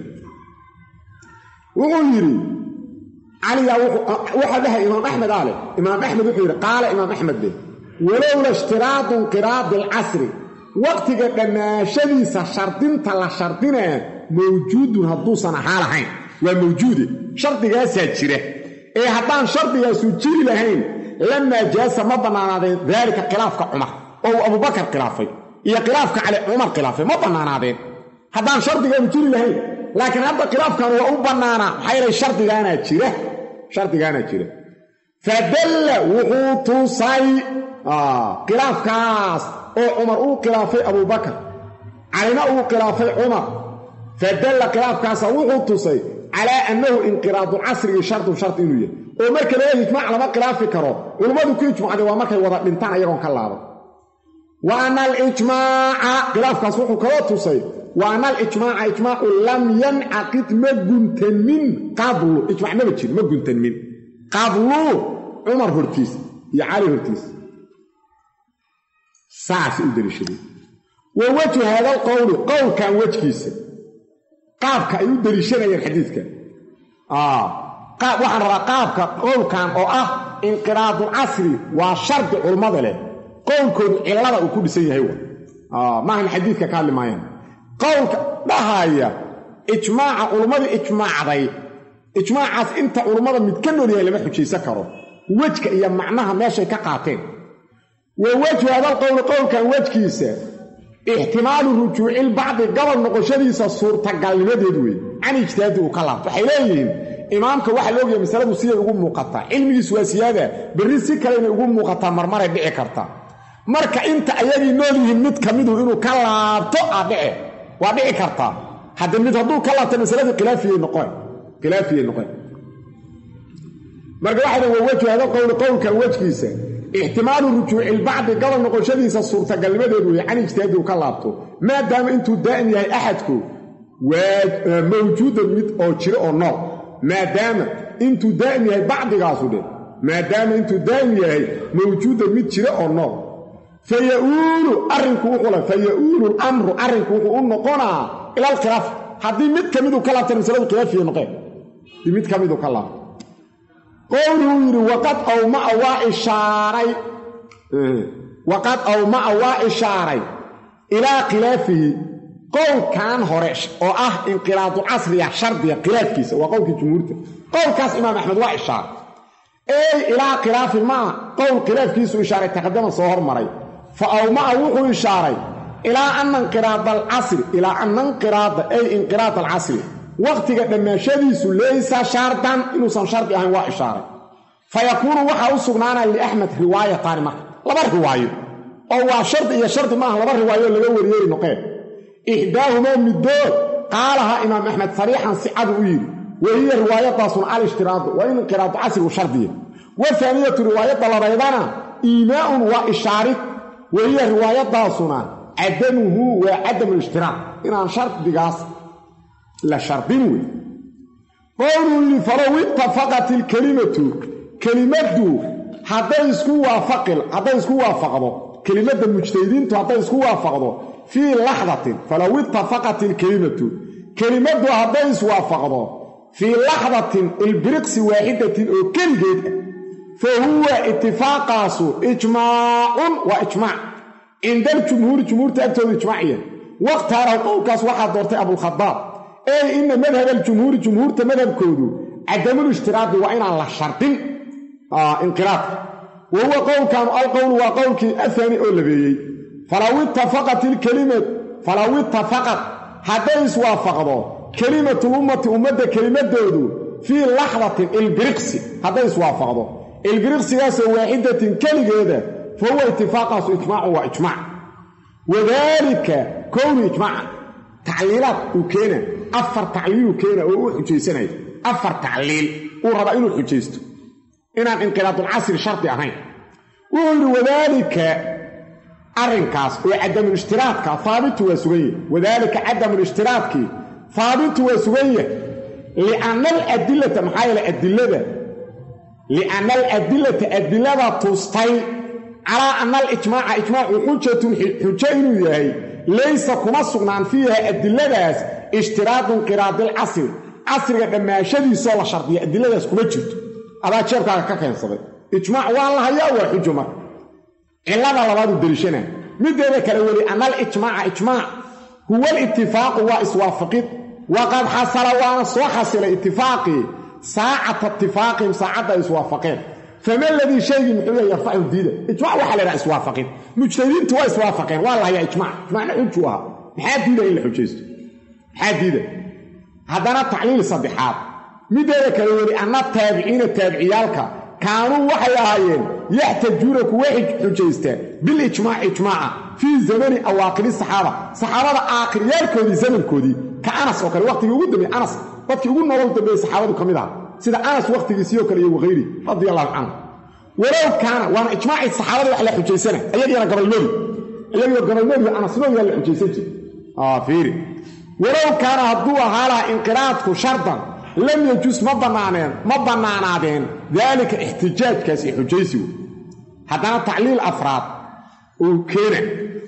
wuxuu yidhi caliyaa waxaa dhahay imaam axmed aa leh imaam axmed wuxuu yidhi qaala imaam axmed leh walowla ishtiraadu inqiraadi alcasri waqtiga dhammaashadiisa shardinta la shardinaa mawjuudun hadduusan ahaa lahayn waa mawjuude shardigaasaa jira ee haddaan shardigaasu jiri lahayn lamaa jaasa ma bannaanaadeen daalika khilaafka cumar oo uu abubakar khilaafay iyo khilaafka cali cumar khilaafay ma bannaanaadeen haddaan shardigaanu jiri lahayn laakiin hadda khilaafkan waa u bannaanaa maxaa yeelay shardigaanaa jira shardigaanaa jira fadalla wuxuu tusay khilaafkaas oo cumar uu khilaafay abubakar calina uu khilaafay cumar fadalla khilaafkaasa wuxuu tusay calaa annahu inqiraadu casrigii shardun shardi inuu yahay oo marka laga ijmaac lama khilaafi karo culummadu ku ijmacday waa markay wada dhintaan ayagoon ka laaban wa ana alijmaaca khilaafkaas wuxuu kaloo tusay wa ana alijmaaca ijmaacu lam yancaqid ma guntamin qablu ijmac maba jiri ma guntanmin qablu cumar hortiisa iyo cali hortiisa saasay u daliishaday wa wejhu haada alqowli qowlkan wejkiisa qaabka ay u daliishanayeen xadiidka waxaan rabaa qaabka qowlkan oo ah inqiraadul casri waa shardi culummada leh qowlkoodu cillada uu ku dhisan yahay wa maahan xadiidka ka hadli maayaan qowlka dhahaya ijmaaca culummadii ijmaacday ijmaacaas inta culummada mid ka nool yahay lama xujaysan karo wejka iyo macnaha meeshay ka qaateen wa wejhu hadalqowli qowlkan wejkiisa ixtimaalu rujuucilbacdi gobol noqoshadiisa suurtagalnimadeed wey can ijtihaadi uu ka laabto waxay leeyihiin imaamka waxaa la ogyahay masaladu siday ugu muuqataa cilmigiis waa siyaada berri si kale inay ugu muuqataa marmaray dhici karta marka inta ayagii nool yihiin mid ka midu inuu ka laabto aa dhice waa dhici kartaa hadde mid hadduu ka laabto masaladii khilaafiyay noqon khilaafiyay noqon marka waxay wa wejhu hada qowli qowlka wejkiisa ixtimaalu rujuuci lbacdi gobol noqoshadiisa suurtagalnimadeed weeye can ijtihaadi uu ka laabto maadaama intuu daa'im yahay axadku waa mawjuudan mid oo jiro oo nool maadaama intuu daa'im yahay bacdigaasu dhe maadaama intuu daa'im yahay mawjuudan mid jiro oo nool fa yauulu arrinku wuxuula fa yauulu lamru arrinku wuxuu u noqonaa ila alkhilaaf haddii mid ka miduu ka laabtana masaladu khilaafiya noqeen haddii mid ka miduu ka laabto qowluhu yidhi waqad awmaa waa ishaaray waqad awmaa waa ishaaray ilaa khilaafihi qowlkan hore oo ah inqilaadulcasriya shardiga khilaafkiisa waa qowlkii jumhuurta qowlkaas imaam axmed waa ishaaray ey ilaa khilaafi maa qowl khilaafkiisu ishaaray taqadama soo hormaray fa awmaa wuxuu ishaaray ilaa ana inqiraada alcasri ilaa ana inqiraada ay inqiraad alcasri wakhtiga dhammaashadiisu laysa shardan inuusan shardi ahayn waa ishaaray fa yakuunu waxaa u sugnaanaya liaxmed riwaayataani marka laba riwaayo oo waa shardi iyo shardi maaha laba riwaayo laga waryeeri noqeen ixdaahumaa middood qaalahaa imaam axmed sariixan sicadu u yidhi wa hiya riwaayadaasuna alshtiraadu waa in inqiraadu casrigu shardiya wa faaniyatu riwaayadda labaydana iimaa'un waa ishaarid wa hiya riwaayadaasuna cadamuhu waa cadamu lishtiraad inaan shardigaas la shardin wey qowluu yidhi falow ittafaqat ilkelimatu kelimaddu hadday isku waafaqil hadday isku waafaqdo kelimadda mujtahidiintu hadday isku waafaqdo fii laxdatin falow ittafaqat ilkelimatu kelimaddu hadday iswaafaqdo fii laxdatin ilbiriqsi waaxidatin oo keligeed ah fa huwa itifaaqaasu ijmaacun waa ijmaac cinda aljumhuuri jumhuurta agtooda ijmaaciya wakhtaarahu qowlkaas waxaa doortay abulkhadaab ey ina madhab aljumhuuri jumhuurta madhabkoodu cadamulshtiraadi waa inaan la shardin inqiraadka wa huwa qowlkan alqowlu waa qowlkii ahaani oo labeeyey falaw ittafaqat ilkelimad falaw ittafaqat hadday iswaafaqdo kelimatuulummati ummadda kelimadoodu fii laxdatin ilbiriqsi hadday iswaafaqdo ilbiriqsigaasoo waaxidatin keligeeda fa huwa itifaaqaasu ijmaacun waa ijmaac wadaalika kownu ijmaacan tacliilaad uu keena afar tacliiluu keena oo u xujaysanaya afar tacliil uu rabaa inuu xujaysto inaan inqiraadulcasri shardi ahayn wuxuu yidhi wadaalika arrinkaas oo cadamulshtiraadka haabitu waa sugan yahy wadaalika cadamulshtiraadkii haabitu waa sugan yahay lianna aladilata maxaa yeele adilada lianna aladilata adilada tustay calaa anna alijmaaca ijmaacu xujatun xujo inuu yahay laysa kuma sugnaan fiiha adiladaas ishtiraadu inqiraadilcasri casriga dhammaashadiisoo la shardiya adiladaas kuma jirto adaa jeebkaaga ka keensaday ijmaac waa la hayaa waa xujo marka cilada labaaduu deliishana mideeda kale weli anna alijmaaca ijmaac huwa alitifaaqu waa iswaafaqid waqad xasala waana soo xasilay itifaaqii saacata itifaaqihim saacadda ay iswaafaqeen fama ladii shaygii muxuu yahay yarfacu diida ijmac waxaa la ydhaha iswaafaqin mujtahidiintu waa iswaafaqeen waa la hayaa ijmac ijmacna xujuu ahaa maxaa diida in la xujaysto maxaa diida haddana tacliil saddexaad mideeda kale weli anna taabiciina taabiciyaalka kaanuu waxay ahaayeen yaxtajuuna kuwa xujaystaan bilijmaac ijmaaca fii zamani awaaqili saxaaba saxaabada aakhiriyaalkoodii zamankoodii ka anas oo kale waqtigii ugu dambeeye anas dadkii ugu nolol dambeeyey saxaabadu ka mid aha sida anas wakhtigiisii oo kale iyo wahayri radia allahu canhu walow kaana waana ijmaacii saxaabada wax la xujaysana ayagiina gabalnoodi iyagiio gabalnoodi anasnoodiyaa la xujaysan jir fiiri walow kaana hadduu ahaa laha inqiraadku shardan lam yajus ma bannaaneen ma bannaanaadeen daalika ixtijaajkaas iyo xujaysigu haddana tacliil afraad uu keena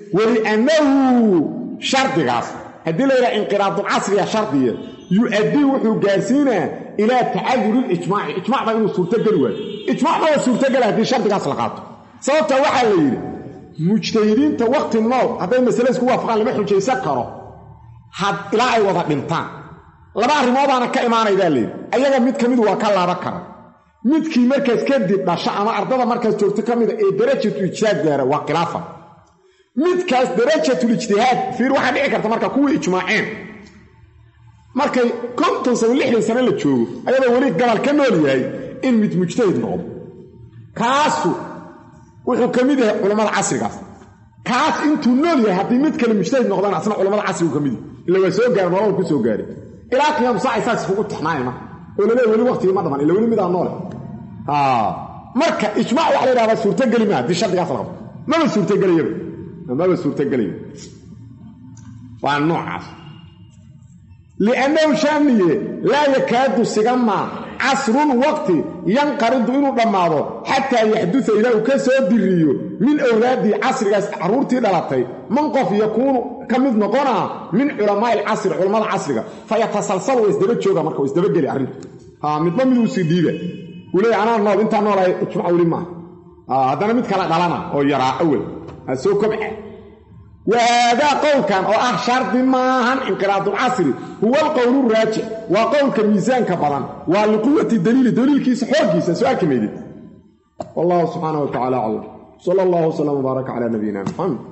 weliannahu shardigaas haddii la yidhaha inqiraadulcasriya shardiya yu-addii wuxuu gaarsiinaa ilaa tacadurilijmaaci ijmac baa inuu suurtogeli waayo ijmac baa suurtogela haddii shardigaas la qaato sababta waxaa la yidhi mujtahidiinta wakhti nool hadday masale isku waafaqaan lama xujaysan karo ilaa ay wada dhintaan laba arrimoodaana ka imaanaydaa layidhi ayaga mid ka midu waa ka laaban kara midkii markaas kadib dhasha ama ardada markaas joogto ka mida ee darajatu ijtihaad gaara waa khilaafa midkaas darajatul ijtihaad fiir waxaa dhici karta marka kuwii ijmaaceen markay konton sano lixdan sano la joogo ayadoo weli gabal ka nool yahay in mid mujtahid noqdo kaasu wuxuu ka mid yahay culammada casrigaas kaas intuu nool yahay haddii mid kale mujtahid noqdana asna culamada casrigu ka mid yahy ila waa soo gaara nolol ku soo gaaray ilaa qiyaamu saaca saas isugu tixnaaya marka oo laleey weli waqtigii ma dhaman ila weli midaa noole marka ijmac waxa la yidhahdaa suurtogeli maa haddii shardigaas la qabto maba suurtogelayaba maba suurtogelayo waa noocaas liannahu shaaniye laa yakaadu sigamaa casrun waqti yanqaridu inuu dhammaado xataa yaxduda ilaa uu ka soo diriyo min awlaadii casrigaas carruurtii dhalatay man qof yakuunu ka mid noqonaa min culamaa'i alcasri culammada casriga fa yatasalsal waa isdaba jooga marka waa isdabageli arrintu midba miduu sii dhiiba uu leeya anaa nool intaa noolahay ijmac weli maaha haddana mid kala dhalana oo yaraa awel ha soo kobca wahaadaa qowlkan oo ah shardi maahan inqiraadulcasri huwa alqowlu raajix waa qowlka miisaanka badan waa liquwati daliili daliilkiisa xooggiisa soo arki maydid wallahu subxaana wa tacala aclam sala allahu wslam wbaaraka cala nabiyina muxamed